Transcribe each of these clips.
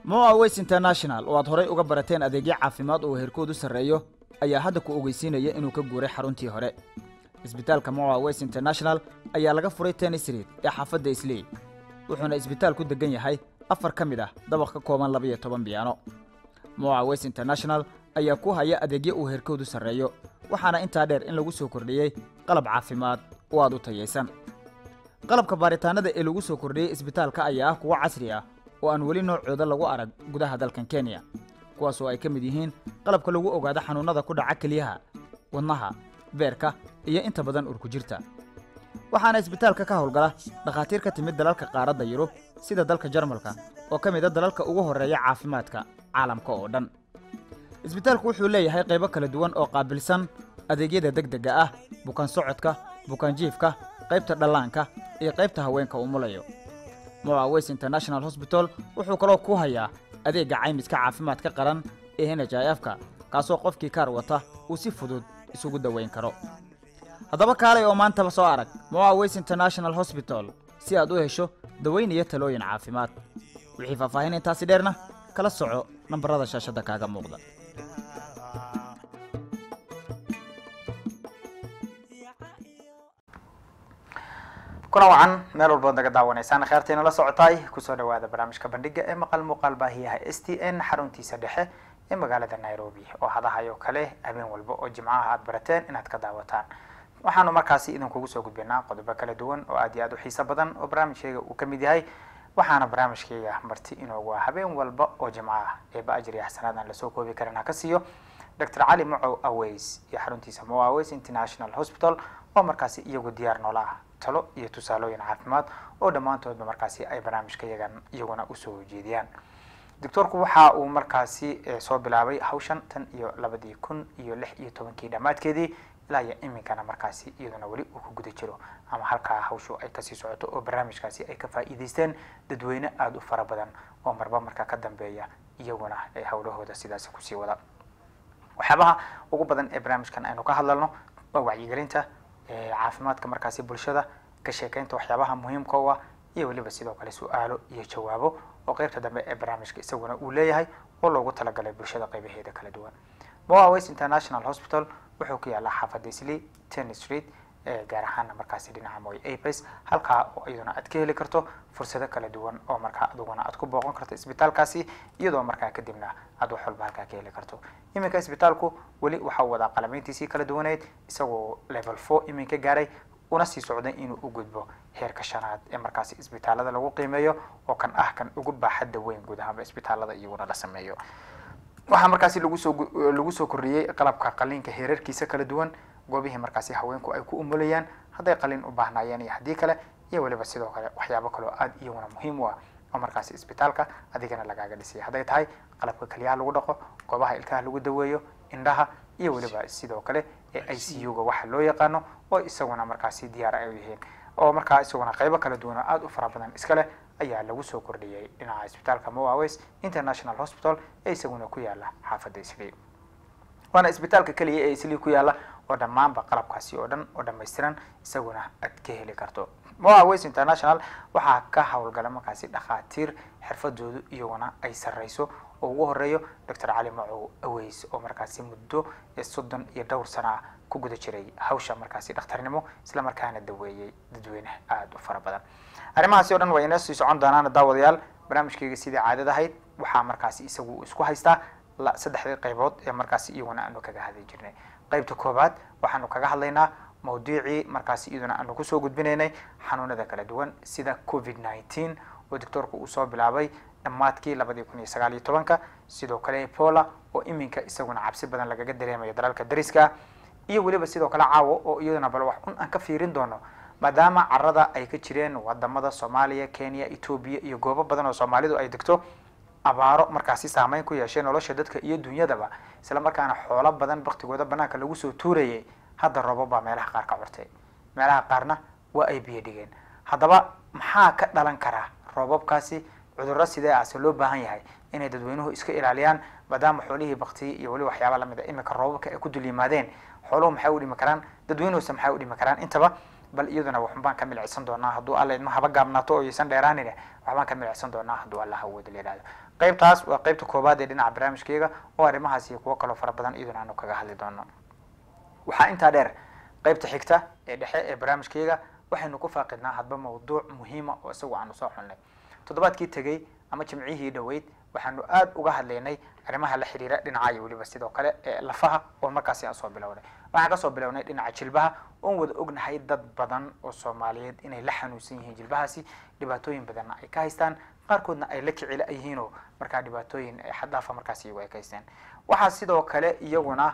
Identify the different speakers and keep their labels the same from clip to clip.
Speaker 1: moa ways international oo aad horay uga barateen adeegyo caafimaad oo heerkoodu sarreeyo ayaa hadda ku ogeysiinaya inuu ka guuray xaruntii hore isbitaalka moa ways international ayaa laga furay tennis street ee xaafadda islii wuxuuna isbitaalku degan yahay afar ka mid ah dabaq ka kooban laba iyo toban biyaano moa ways international ayaa ku haya adeegyo uu heerkoodu sarreeyo waxaana intaa dheer in lagu soo kordhiyey qalab caafimaad oo aad u tayaysan qalabka baaritaanada ee lagu soo kordhiyey isbitaalka ayaa ah kuwo casri ah oo aan weli noocooda lagu arag gudaha dalkan kenya kuwaas oo ay ka mid yihiin qalabka lagu ogaado xanuunnada ku dhaca keliyaha wadnaha beerka iyo inta badan urkujirta waxaana isbitaalka ka howlgala dhakhaatiir ka timid dalalka qaaradda yurub sida dalka jarmalka oo ka mid a dalalka ugu horreeya caafimaadka caalamka oo dhan isbitaalku wuxuu leeyahay qaybo kala duwan oo qaabilsan adeegyada degdega ah bukaan socodka bukaan jiifka qaybta dhallaanka iyo qaybta haweenka umulayo moa ways international hosbital wuxuu kaloo ku hayaa adeegga caymiska caafimaadka qaran ee n h i f ka kaasoo qofkii kaar wata uu si fudud isugu daweyn karo haddaba kaalay oo maantaba soo arag moa ways international hosbital si aad u hesho daweyn iyo talooyin caafimaad wixii faahfaahin intaasi dheerna kala soco nambarada shaashadda kaaga muuqda
Speaker 2: kuna wacan meel walbood naga daawanaysaan kheertayna la socotaay kusoo dhawaada barnaamijka bandhiga ee maqal muuqaal baahiyaha s t n xaruntiisa dhexe ee magaalada nairobi oo hadahayo kale habeen walba oo jimcaha aad barateen inaad ka daawataan waxaanu markaasi idinkugu soo gudbinaa qodobo kala duwan oo aad iyo aad u xiiso badan oo barnaamijkayga uu ka mid yahay waxaana barnaamijkayga marti inoogu ah habeen walba oo jimco ah eeba ajir iyo xasanaad aan lasoo koobi karin ha ka siiyo dr cali macow aways iyo xaruntiisa mo aways international hospital oo markaasi iyagu diyaar noola ah talo iyo tusaalooyin caafimaad oo dhammaantoodba markaasi ay barnaamijka yagan iyaguna usoo jeediyaan doctoorku waxa uu markaasi soo bilaabay hawshan tan iyo labadii kun iyo lix iyo tobankii dhammaadkeedii ilaa iyo iminkana markaasi iyaduna weli uu ku guda jiro ama halkaa hawshu ay kasii socoto oo barnaamijkaasi ay ka faa'iidaysteen dadweyne aada u fara badan oo marba marka ka dambeeya iyaguna ay howlahooda sidaasi kusii wada waxyaabaha ugu badan ee barnaamijkan aynu ka hadlalno waa wacyigelinta caafimaadka markaasi bulshada ka sheekeynta waxyaabaha muhiimka u ah iyo weliba sidoo kale su-aalo iyo jawaabo oo qeybta dambe ee barnaamijka isaguna uu leeyahay oo loogu talagalay bulshada qeybaheeda kala duwan moa ways international hospital wuxuu ku yaallaa xaafadda islii ten street gaar ahaana markaasi dhinaca moy apes halkaa oo iyaduna aad ka heli karto fursado kala duwan oo markaa adiguna aad ku booqan karto isbitaalkaasi iyadoo markaa kadibna aad wax walba halkaa ka heli karto iminka isbitaalku weli waxa uu wadaa qalameyntiisii kala duwaneyd isagoo level four iminka gaaray una sii socday inuu u gudbo heerka shanaad ee markaasi isbitaalada lagu qiimeeyo oo kan ah kan ugu baaxadda weyn guud ahaanba isbitaalada iyaguna la sameeyo waxaa markaasi lagu soo lagu soo kordhiyey qalabka qaliinka heerarkiisa kala duwan goobihii markaasi haweenku ay ku umulayaan hadday qalin u baahnaayeen iyo haddii kale iyo weliba sidoo kale waxyaabo kaloo aada iyaguna muhiim u ah oo markaasi isbitaalka adigana lagaaga dhisay hadday tahay qalabka keliyaha lagu dhaqo goobaha ilkaha lagu daweeyo indhaha iyo weliba sidoo kale ee i c u ga waxa loo yaqaano oo isaguna markaasi diyaar ay u yihiin oo markaa isaguna qaybo kala duwan oo aada u fara badan iskale ayaa lagu soo kordhiyey dhinaca isbitaalka moaways international hospital ee isaguna ku yaala xaafadda islii waana isbitaalka keliya ee islii ku yaala oo dhammaanba qalabkaasi oo dhan oo dhammaystiran isaguna aad ka heli karto moaways international waxaa ka howlgala markaasi dhakhaatiir xirfadoodu iyaguna ay sarreyso oo ugu horeeyo doctor cali macow aways oo markaasi muddo soddon iyo dhowr sana ah ku guda jiray hawsha markaasi dhakhtarnimo isla markaana daweeyey dadweyne aada u fara badan arrimahaasi o dhan waa inoo sii socon doonaan daawadayaal barnaamijkayga sidii caadada ahayd waxaa markaasi isagu isku haystaa saddexdii qaybood ee markaasi iyaguna aanu kaga hadli jirnay qaybta koobaad waxaanu kaga hadlaynaa mawduucii markaasi iyaduna aanu kusoo gudbinaynay xanuunada kala duwan sida covid nineteen oo doctoorku uu soo bilaabay dhammaadkii labadii kun iyo sagaal iyo tobanka sidoo kale ebola oo iminka isaguna cabsi badan lagaga dareemayo dalalka dariska iyo weliba sidoo kale caawo oo iyaduna bal wax un aan ka fiirin doono maadaama carada ay ka jireen wadamada soomaaliya kenya etoobiya iyo goobo badan oo soomaalidu ay degto abaaro markaasi saameyn ku yeeshay nolosha dadka iyo dunyadaba isla markaana xoolo badan baktigooda banaanka lagu soo tuurayay hadda roobab baa meelaha qaar ka curtay meelaha qaarna waa ay biyo dhigeen haddaba maxaa ka dhalan karaa roobabkaasi cudurro sidee ahse loo baahan yahay inay dadweynuhu iska ilaaliyaan maadaama xoolihii baktiyi iyo weli waxyaaba lamid a iminka roobabka ay ku dul yimaadeen xooluhu maxay u dhimi karaan dadweynuhuse maxay u dhimi karaan intaba bal iyaduna waxbaan ka milicsan doonaa hadduu alla idma haba gaabnaato oo yaysan dheeraanine waxbaan ka milicsan doonaa hadduu alla hawooda la yihahdo qaybtaas waa qaybta koobaad ee dhinaca barnaamijkeyga oo arrimahaas iyo kuwo kaloo fara badan iyaduna aanu kaga hadli doono waxaa intaa dheer qaybta xigta ee dhexe ee barnaamijkeyga waxaynu ku faaqidnaa hadba mawduuc muhiima oo isagu aanu soo xulnay toddobaadkii tegey ama jimcihii dhoweyd waxaanu aada uga hadlaynay arrimaha la xiriira dhinaca iyo weliba sidoo kale ee lafaha oo markaasi aan soo bilownay waxaan kasoo bilownay dhinaca jilbaha oon wada ognahay dad badan oo soomaaliyeed inay la xanuunsan yihiin jilbahaasi dhibaatooyin badanna ay ka haystaan qaarkoodna ay la kicila yihiinoo markaa dhibaatooyin xaddaafa markaasi iyagu ay ka haystaan waxaa sidoo kale iyaguna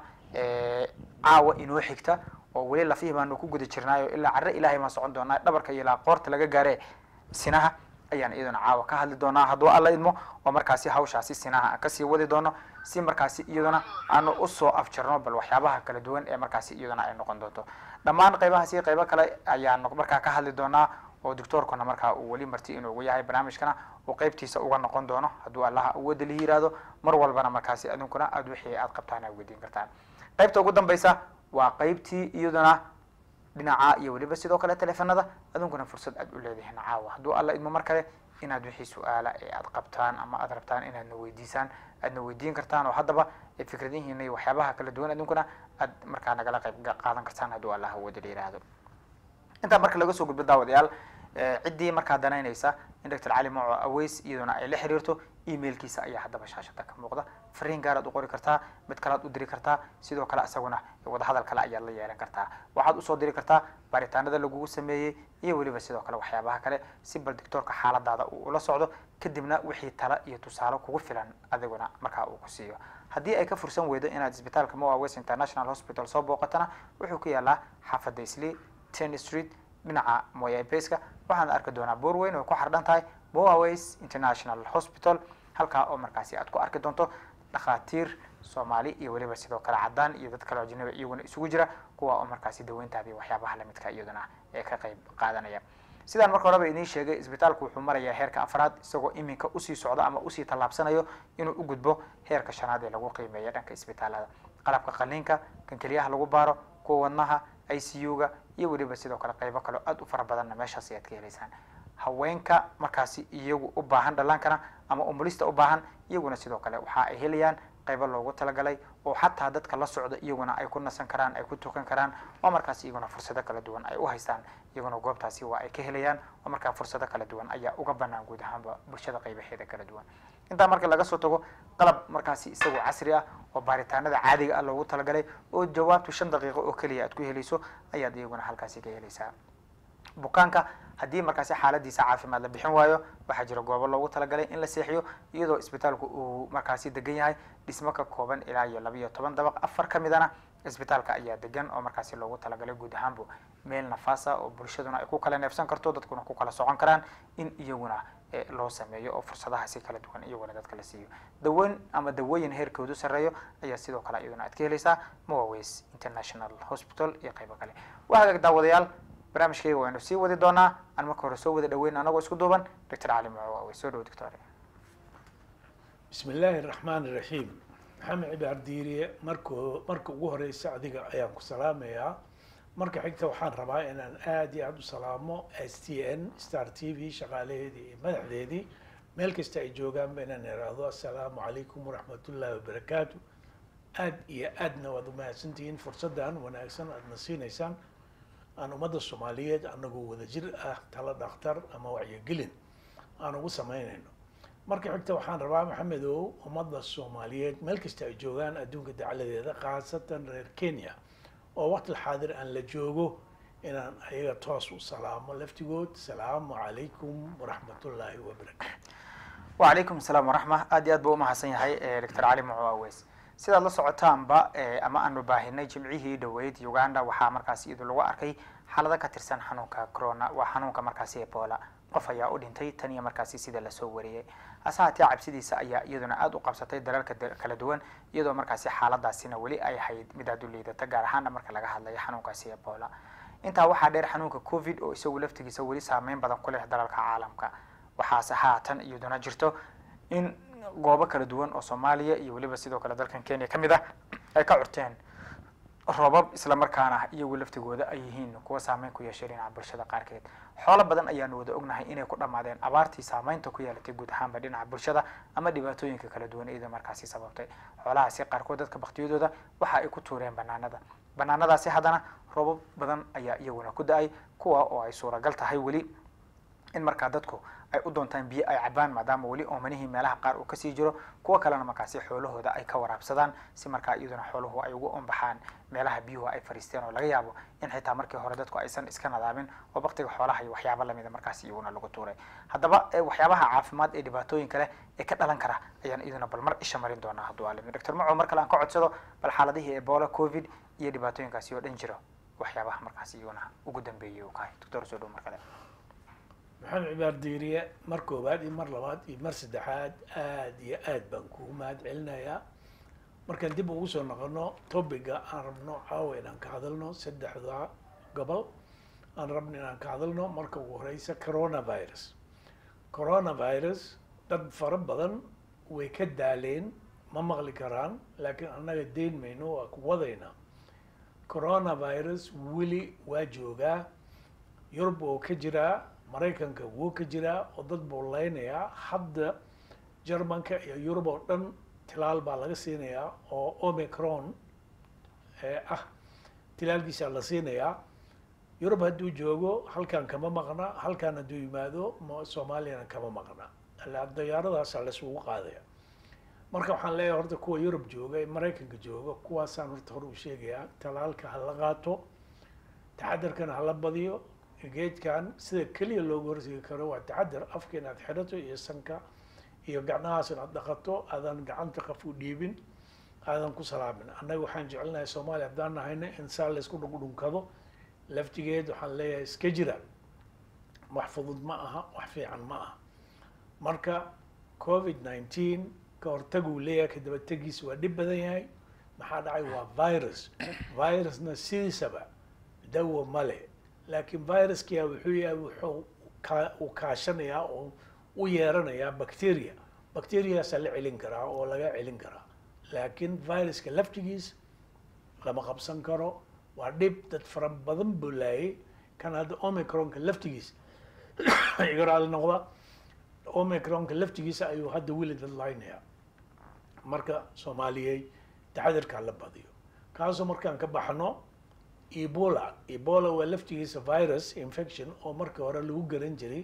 Speaker 2: caawa inoo xigta oo weli lafihii baanu ku guda jirnaayo ilaa carre ilaahay baan socon doonaa dhabarka iyo ilaa qoorta laga gaare sinaha ayaan iyaduna caawa ka hadli doonaa hadduu alla idmo oo markaasi hawshaasi sinaha aan kasii wadi doono si markaasi iyaduna aanu usoo afjarno bal waxyaabaha kala duwan ee markaasi iyaduna ay noqon doonto dhammaan qaybahaasi qaybo kale ayaan markaa ka hadli doonaa oo doctoorkuna markaa uu weli marti inuugu yahay barnaamijkana uu qaybtiisa uga noqon doono hadduu allaha awooda lihi yihahdo mar walbana markaasi adunkuna aada wixii aad qabtaan aad weydiin kartaan qaybta ugu dambaysa waa qaybtii iyaduna dhinaca iyo weliba sidoo kale teleefanada adunkuna fursad aad u leedihiin caawa hadduu alla idmo mar kale inaad wixii su-aala ee aad qabtaan ama aad rabtaan inaadna weydiisaan aadna weydiin kartaan oo haddaba fikradihiina iyo waxyaabaha kala duwan adunkuna aad markaa nagala qayb qaadan kartaan hadduu allah awooda la yihahdo intaa marka laga soo gudbo daawadayaal ciddii markaa danaynaysa in doctor cali maco aweys iyaduna ay la xiriirto emailkiisa ayaa haddaba shaashada ka muuqda fariin gaaraad u qori kartaa mid kalead u diri kartaa sidoo kale isaguna wadahadal kale ayaad la yeelan kartaa waxaad usoo diri kartaa baaritaanada lagugu sameeyey iyo weliba sidoo kale waxyaabaha kale si bal doctoorka xaaladaada uu ula socdo kadibna wixii tala iyo tusaale kugu filan adiguna markaa uu ku siiyo haddii ay ka fursan weydo inaad isbitaalka moa west international hospital soo booqatana wuxuu ku yaalaa xaafadda isli ten street dhinaca moya baska waxaana arki doonaa boor weyn oo ku xardhan tahay moaways international hospital halkaa oo markaasi aad ku arki doonto dhakhaatiir soomaali iyo weliba sidoo kale caddaan iyo dad kale oo ajnabi iyaguna isugu jira kuwa oo markaasi daweyntaada iyo waxyaabaha lamidka iyaduna ee ka qayb qaadanaya sidaan marka horeba idiin sheegay isbitaalku wuxuu marayaa heerka afraad isagoo iminka usii socdo ama usii tallaabsanayo inuu u gudbo heerka shanaad ee lagu qiimeeya dhanka isbitaalada qalabka qaliinka kan keliyaha lagu baaro kuwa wadnaha i c u ga iyo weliba sidoo kale qaybo kaleo aada u fara badanna meeshaas ayaad ka helaysaan haweenka markaasi iyagu u baahan dhallaankana ama umulista u baahan iyaguna sidoo kale waxa ay helayaan qaybo loogu talagalay oo xataa dadka la socda iyaguna ay ku nasan karaan ay ku tukan karaan oo markaas iyaguna fursado kala duwan ay u haystaan iyaguna goobtaasi waa ay ka helayaan oo markaa fursado kala duwan ayaa uga banaan guud ahaanba bulshada qaybaheeda kala duwan intaa marka laga soo tago qalab markaasi isagoo casri ah oo baaritaanada caadiga ah loogu talagalay oo jawaabtu shan daqiiqo oo keliya aad ku helayso ayaad iyaguna halkaasi ka helaysaa bukaanka haddii markaasi xaaladiisa caafimaad la bixin waayo waxaa jira goobo loogu talagalay in la seexiyo iyadoo isbitaalku uu markaasi degan yahay dhismo ka kooban ilaa iyo laba iyo toban dabaq afar ka midana isbitaalka ayaa degan oo markaasi loogu talagalay guud ahaanbu meel nafaasa oo bulshaduna ay ku kala neefsan karto dadkuna ku kala socon karaan in iyaguna loo sameeyo oo fursadahaasi kala duwan iyaguna dadka la siiyo daweyn ama dawooyin heerkoodu sarreeyo ayaa sidoo kale iyaduna aad ka helaysaa moaways international hospital iyo qaybo kale waxaa daawadayaal barnaamijkayga waynu sii wadi doonaa aan marka hore soo wada dhaweyn anagoo isku duuban doctor cali mucawaawe soo dhawo doctor
Speaker 3: bismi illaahi araxmaan iraxiim maxamed cibaar diiriye mark marka ugu horeysa adiga ayaan ku salaamayaa marka xigta waxaan rabaa inaan aada iyo aada u salaamo s t n star t v shaqaalaheedii iyo madaxdeedii meel kasta ay joogaanba inaan iraahdo assalaamu calaykum waraxmat ullaahi wabarakaatu aada iyo aadna waad umahadsantihiin fursaddan wanaagsan aadna siinaysaan aan ummadda soomaaliyeed anagoo wadajir ah tala dhakhtar ama wacyigelin aan ugu samaynayno marka xigta waxaan rabaa maxamedow ummadda soomaaliyeed meel kasta ay joogaan adduunka dacladeeda khaasatan reer kenya oo waqti xaadir aan la joogo inaan ayaga toos u salaamo laftigood salaamu calaykum waraxmatullaahi wabarakaatu
Speaker 2: wacalaykum asalaam waraxma aad iyo aad buu umahadsan yahay doctor cali muco aweys sidaad la socotaanba ama aanu baahinay jimcihii dhaweyd uganda waxaa markaasi iyadu lagu arkay xaalado ka tirsan xanuunka corona waa xanuunka markaasi ebola qof ayaa u dhintay tan iyo markaasi sida lasoo wariyey hase haatee cabsidiisa ayaa iyaduna aada u qabsatay dalalka kala duwan iyadoo markaasi xaaladaasina weli ay ahayd mid aad u liidata gaar ahaana marka laga hadlayo xanuunkaasi ebola intaa waxaa dheer xanuunka covid oo isagu laftigiisa weli saameyn badan ku leh dalalka caalamka waxaase haatan iyaduna jirto in goobo kala duwan oo soomaaliya iyo weliba sidoo kale dalkan kenya ka mid ah ay ka curteen roobab isla markaana iyagu laftigooda ay yihiin kuwa saameyn ku yeeshay dhinaca bulshada qaarkeed xoolo badan ayaanu wada ognahay inay ku dhammaadeen abaartii saameynta ku yeelatay guud ahaanba dhinaca bulshada ama dhibaatooyinka kala duwan iyadoo markaasi sababtay xoolahaasi qaarkood dadka baktiyadooda waxa ay ku tuureen banaanada banaanadaasi haddana roobab badan ayaa iyaguna ku da-ay kuwa oo ay suuragal tahay weli in markaa dadku ay u doontaan biyo ay cabaan maadaama weli oomanihii meelaha qaar uu kasii jiro kuwa kalena markaasi xoolahooda ay ka waraabsadaan si markaa iyaduna xooluhu ay ugu ombaxaan meelaha biyuhu ay fariisteen oo laga yaabo in xitaa markii hore dadku aysan iska nadaamin oo baktiga xoolaha iyo waxyaaba lamida markaasi iyaguna lagu tuuray haddaba waxyaabaha caafimaad ee dhibaatooyinka leh ee ka dhalan kara ayaan iyaduna bal mar isha marin doonaa hadduu aalimi doctor maco mar kale aan ka codsado bal xaaladihii ebola covid iyo dhibaatooyinkaasi oo dhan jiro waxyaabaha markaasi iyaguna ugu dambeeyay uu kahay doctor soo dhow mar kale
Speaker 3: maxamed cibaar diiriye mar koowaad iyo mar labaad iyo mar saddexaad aada iyo aad baan kugu mahad celinayaa markaan dib ugu soo noqono topiga aan rabno caawa inaan ka hadalno saddexda gobol aan rabno inaan ka hadalno marka ugu horeysa coronavirus coronavirus dad fara badan way ka daaleen ma maqli karaan laakiin annaga deyn mayno waa ku wadaynaa coronavirus weli waa joogaa yurub oo ka jiraa maraykanka wuu ka jiraa oo dad buu leynayaa hadda germanka iyo yurub oo dhan tilaal baa laga siinayaa oo omicron ah tilaalkiisaa la siinayaa yurub hadduu joogo halkan kama maqna halkan hadduu yimaado soomaaliyana kama maqna dayaaradaasa laisugu qaadaya marka waxaan leeyahay horta kuwa yurub jooga ee maraykanka jooga kuwaasaan horta hore u sheegayaa talaalka ha la qaato taxadarkana hala badiyo geedkan sida keliya looga hortegi karo waa taxadar afka inaad xidhato iyo sanka iyo gacnahaas inaad dhaqato aadan gacanta qaf u dhiibin aadan ku salaamin annaga waxaan jecelnahay soomaaliya haddaan nahayna in saa laysku dhugdhunkado laftigeed waxaan leeyahay iska jira wax fudud ma aha wax fiican ma aha marka covid nineteen ka hortaguu leeyahay ka dabategiisa waa dhib badan yahay maxaa dhacay waa virus virusna sidiisaba dawo male laakiin viruskiya wuxuu yahay wuxuu ka uu kaashanayaa oo u yeeranayaa bacteria bacteriaasaa la celin karaa oo laga celin karaa laakiin viruska laftigiis lama qabsan karo waa dhib dad fara badan buu laayay kan hadda omicronka laftigiisa iga raali noqda omicronka laftigiisa ayuu hadda weli dad laynayaa marka soomaaliyey taxadarkaa la badiyo kaasoo markaan ka baxno ebola ebola waa laftigiisa virus infection oo markii hore lagu garan jiray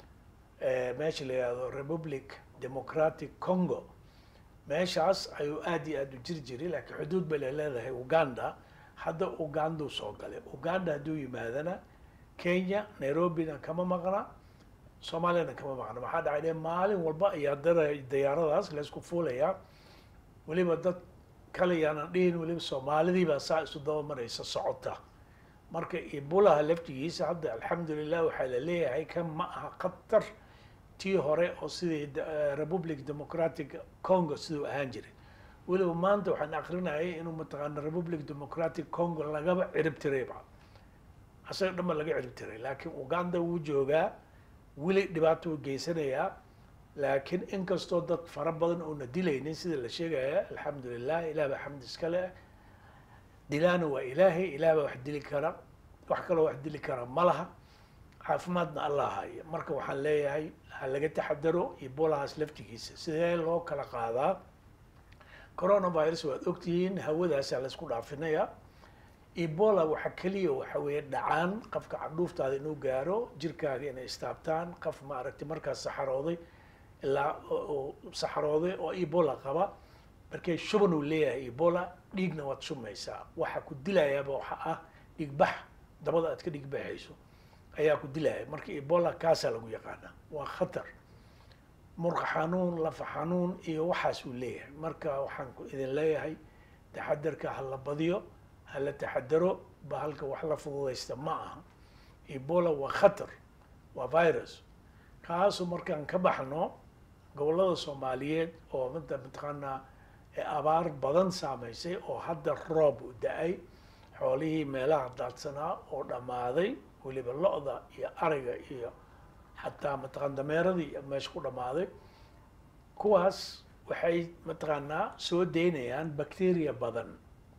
Speaker 3: meesha la yihahdo republic democratic congo meeshaas ayuu aada iyo aada u jiri jiray laakiin xuduud bay la leedahay uganda hadda ugandau soo galay uganda hadduu yimaadana kenya nairobina kama maqna soomaaliyana kama maqna maxaa dhacay de maalin walba ayaa dara dayaaradaas laysku fuulayaa weliba dad kale yaanan dhihin weliba soomaalidiibaa saa isu daba maraysa socota marka ibulaha laftigiisa hadda alxamdulilah waxaa la leeyahay kan ma aha khatar tii hore oo sidii republic democratic congo siduu ahaan jiray weliba maanta waxaan akrinayay inuu mataqaana republic democratic congo lagaba cirib tirayba asaga dhanba laga cirib tiray laakiin uganda wuu joogaa weli dhibaato u geysanayaa laakiin inkastoo dad fara badan oona dilaynin sida la sheegaya alxamdulilah ilah baa xamdi iska leh dilaana waa ilaahay ilaah baa wax dili kara wax kaloo wax dili kara ma laha caafimaadna allah haya marka waxaan leeyahay ha laga taxadaro ebolahaas laftigiisa sidee loo kala qaadaa coronavirus waad ogtihiin hawadaasaa laysku dhaafinaya ebola waxa keliya waxa weeye dhacaan qofka candhuuftaada inuu gaaro jirkaaga inay istaabtaan qof maaragtay markaas saxarooday ilaa saxarooday oo ebola qaba markay shuban uu leeyahay ebola dhiigna waad shumaysaa waxa ku dilayaaba waxa ah dhigbax dabada aad ka dhigbaxayso ayaa ku dilaya marka ebola kaasaa lagu yaqaanaa waa khatar murqa xanuun lafa xanuun iyo waxaas uu leeyahay marka waxaan idin leeyahay taxadarka ha la badiyo ha la taxadaro bahalka wax la fududaysta ma aha ebola waa khatar waa virus kaasoo markaan ka baxno gobollada soomaaliyeed oo mada mataqaanaa abaar badan saamaysay oo hadda roob u da-ay xoolihii meelaha daadsanaa oo dhammaaday weliba lo-da iyo ariga iyo xataa mataqaan dameeradii meesha ku dhammaaday kuwaas waxay mataqaanaa soo daynayaan bacteria badan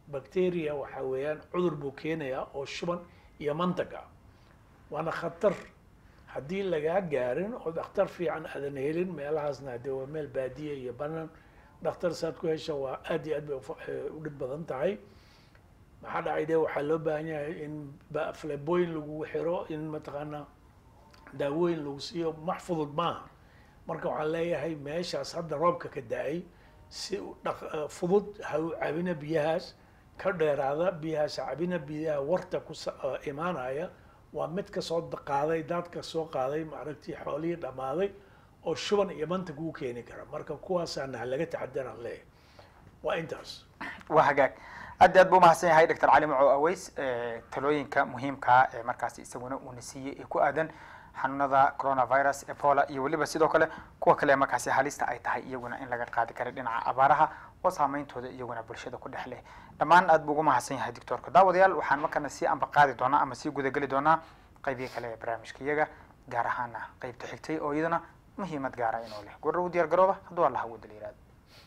Speaker 3: bacteria waxa weeyaan cudur buu keenayaa oo shuban iyo mantag ah waana khatar haddii lagaa gaarin oo dhakhtar fiican aadan helin meelahaasna hadee waa meel baadiya iyo banaan dhakhtar saad ku hesha waa aad iyo aad bay ufa- eh, u dhib badan tahay maxaa dhacay de waxaa loo baahan yahay in ba- fleboyin lagu xiro in mataqaanaa daawooyin lagu siiyo max fudud maaha marka waxaan leeyahay meeshaas hadda roobka ka da-ay si u dhaq- eh, fudud ha u cabina biyahaas ka dheeraada biyahaas ha cabina biyaha warta ku sa- eh, imaanaya waa mid ka soo da- qaaday daadka soo qaaday maaragtii xoolihii dhammaaday oo shuban iyo manta kuu keeni kara marka kuwaasaana ha laga taxadaraan leeyahay waa intaas
Speaker 2: waa hagaag aad iyo aad buu umahadsan yahay doctor cali macow aweys eh, talooyinka muhiimkaa ee markaasi isaguna uuna siiyey ee ku aadan xanuunada coronavirus ebola iyo weliba sidoo kale kuwa kale markaasi halista ay tahay iyaguna in laga qaadi kara dhinaca abaaraha oo saameyntooda iyaguna bulshada ku dhex leh dhammaan aad buu ugu mahadsan yahay doctorka daawadayaal waxaan markana sii amba qaadi doonaa ama sii gudageli doonaa qeybihi kale ee barnaamijka iyaga gaar ahaana qeybta xigtay oo iyadana muhiimad gaara inuu leh gurra u diyaar garooba hadduu allaha wada la yihahdo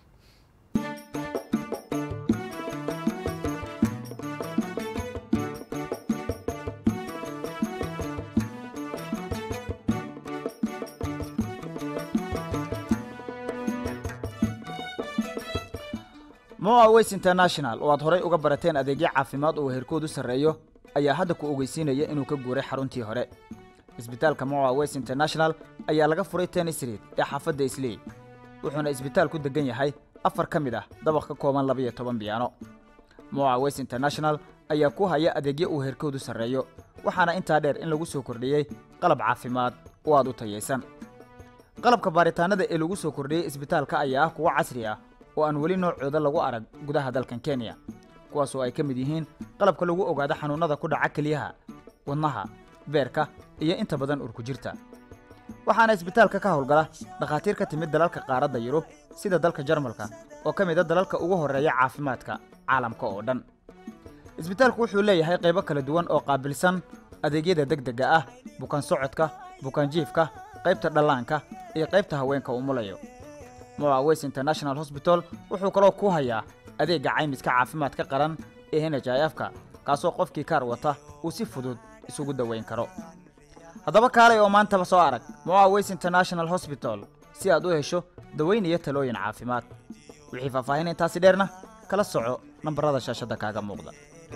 Speaker 1: moa ways international oo aad horay uga barateen adeegyo caafimaad oo heerkoodu sarreeyo ayaa hadda ku ogeysiinaya inuu ka guuray xaruntii hore isbitaalka moa ways international ayaa laga furay tennis street ee xaafadda islii wuxuuna isbitaal ku degan yahay afar ka mid ah dabaq ka kooban laba iyo toban biyaano moa ways international ayaa ku haya adeegyo uu heerkoodu sarreeyo waxaana intaa dheer in lagu soo kordhiyey qalab caafimaad oo aad u tayaysan qalabka baaritaanada ee lagu soo kordhiyey isbitaalka ayaa ah kuwo casri ah oo aan weli noocooda lagu arag gudaha dalkan kenya kuwaas oo ay ka mid yihiin qalabka lagu ogaado xanuunnada ku dhaca kelyaha wadnaha beerka iyo inta badan urkujirta waxaana isbitaalka ka howlgala dhakhaatiir ka timid dalalka qaaradda yurub sida dalka jarmalka oo ka mid a dalalka ugu horreeya caafimaadka caalamka oo dhan isbitaalku wuxuu leeyahay qaybo kala duwan oo qaabilsan adeegyada degdega ah bukaan socodka bukaan jiifka qaybta dhallaanka iyo qaybta haweenka umulayo moa ways international hosbital wuxuu kaloo ku hayaa adeegga caymiska caafimaadka qaran ee n h i f ka kaasoo qofkii kaar wata uu si fudud isugu daweyn karo haddaba kaalay oo maantaba soo arag moa ways international hosbital si aad u hesho daweyn iyo talooyin caafimaad wixii faahfaahin intaasi dheerna kala soco nambarada shaashadda kaaga muuqda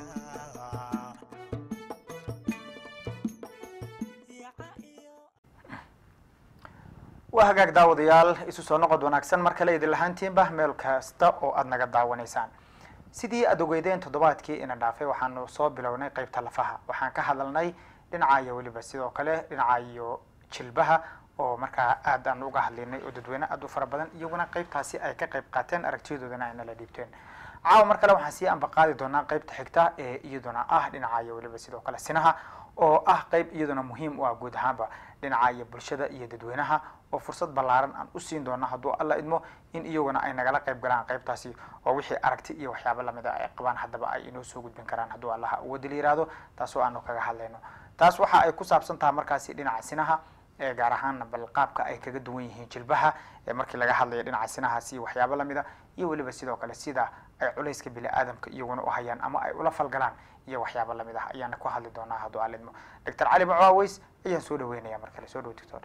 Speaker 2: waa hagaag daawadayaal isu soo noqod wanaagsan mar kale idin lahaantiinba meel kasta oo aad naga daawanaysaan sidii aad ogeydeen toddobaadkii ina dhaafay waxaanu soo bilownay qeybta lafaha waxaan ka hadalnay dhinaca iyo weliba sidoo kale dhinaca iyo jilbaha oo markaa aad aan uga hadlinay oo dadweyne aad u fara badan iyaguna qeybtaasi ay ka qayb qaateen aragtiyadoodana ay nala dhiibteen caawa mar kale waxaan sii ambaqaadi doonaa qeybta xigta ee iyaduna ah dhinaca iyo weliba sidoo kale sinaha oo ah qeyb iyaduna muhiim u ah guud ahaanba dhinaca iyo bulshada iyo dadweynaha oo fursad ballaaran aan u siin doono hadduu alla idmo in iyaguna ay nagala qayb galaan qeybtaasi oo wixii aragti iyo waxyaabo lamid a ay qabaan haddaba ay inoo soo gudbin karaan hadduu allaha uwadil yiraahdo taasoo aanu kaga hadlayno taas waxa ay ku saabsan tahay markaasi dhinaca sinaha ee gaar ahaana bal qaabka ay kaga duwan yihiin jilbaha ee markii laga hadlayo dhinaca sinahaasi iyo waxyaabo lamid a iyo weliba sidoo kale sida ay culayska bini aadamka iyaguna u hayaan ama ay ula falgalaan iyo waxyaabo lamid ah ayaana ku hadli doonaa hadduu alla idmo doctor cali macaaweys ayaan soo dhaweynaya mar kale soo dhow doctor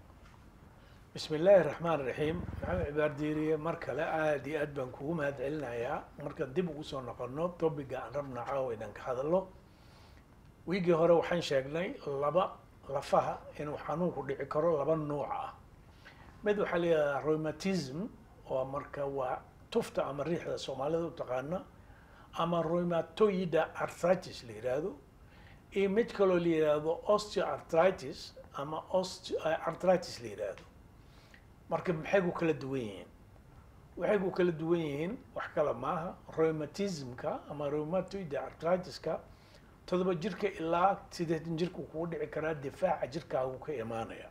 Speaker 3: bismi illaahi raxmaan raxiim maxamed cibaar diiriye mar kale aada iyo aad baan kugu mahad celinayaa markaan dib ugu soo noqono topiga aan rabna caawa inaan ka hadalno wiigii hore waxaan sheegnay laba lafaha inuu xanuunku dhici karo laba nuuc ah mid waxaa la yidhahdaa rheumatism oo marka waa tufta ama riixda soomaalida u taqaana ama rheumatoida arthritis la yidhaahdo iyo mid kaloo la yidhaahdo osteoarthritis ama osteoarthritis la yidhaahdo marka maxay ku kala duwan yihiin waxay ku kala duwan yihiin wax kale maaha rheumatismka ama rheumatoida arthritiska todoba jirka ilaa sideetan jirka kugu dhici karaa difaaca jirkaagu ka imaanaya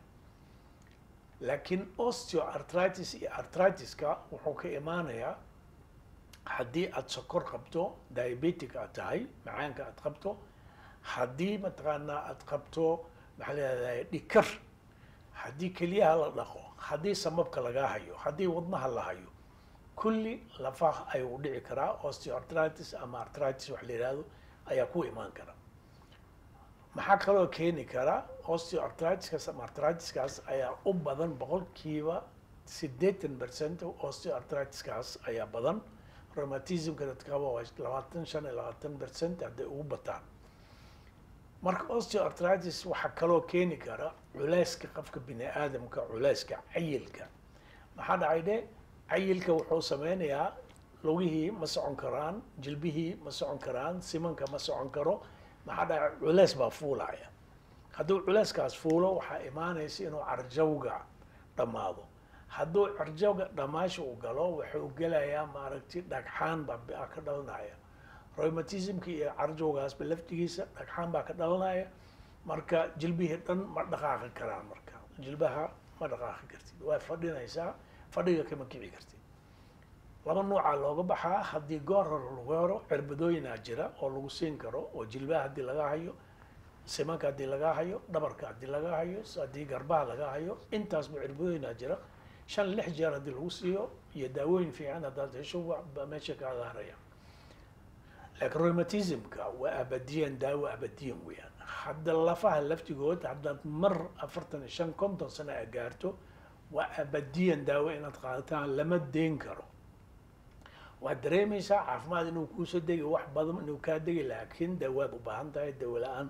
Speaker 3: laakiin osteoarthritis iyo arthritiska wuxuu ka imaanayaa haddii aada sokor qabto diabetic aad tahay macaanka aad qabto haddii mataqaanaa aad qabto maxaa la yihahdaa dhikar haddii keliyaha la dhaqo haddii samabka lagaa hayo haddii wadnaha la hayo kulli lafaha ayuu dhici karaa osteoartritis ama artritis wax la yihahdo ayaa ku imaan kara maxaa kaloo keeni kara osteoartritiskaas ama artritiskaas ayaa u badan boqolkiiba siddeetan percent osteoartritiskaas ayaa badan rheumatismka dadka qaba waa labaatan shan iyo labaatan percent hadday ugu bataan marka osteoartritis waxaa kaloo keeni kara culeyska qofka bini aadamka culeyska cayilka maxaa dhacay dhe cayilka wuxuu sameynayaa lugihii ma socon karaan jilbihii ma socon karaan simanka ma socon karo maxaa dhacay culeys baa fuulaya hadduu culeyskaas fuulo waxaa imaanaysa inuu carjawga dhammaado hadduu carjawga dhamaasha uu galo wuxuu gelayaa maaragti dhagxaan baa ka dhalanaya rheumatismka iyo carjawgaasba laftigiisa dhagxaan baa ka dhalanaya marka jilbihii dhan ma dhaqaaqi karaan marka jilbaha ma dhaqaaqi kartid waa fadhinaysaa fadhiga kama kici kartid laba nuucaa looga baxaa haddii goor hore lagu hero cirbadooyinaa jira oo lagu siin karo oo jilbaha haddii laga hayo simanka haddii laga hayo dhabarka haddii laga hayo haddii garbaha laga hayo intaasba cirbadooyinaa jira shan lix jeer haddii lagu siiyo iyo daawooyin fiican haddaad hesho wa meesha kaada haraya laakiin rheumatismka waa abadiyan daawo abadiyan weeyaan hadda lafaha laftigood haddaad mar afartan iyo shan konton sano a gaarto waa abadiyan daawo inaad qaadataan lama deyn karo waad dareemaysaa caafimaad inuu kuusoo degi wax badan inuu kaa degi laakiin dawaad u baahan tahay dawo la-aan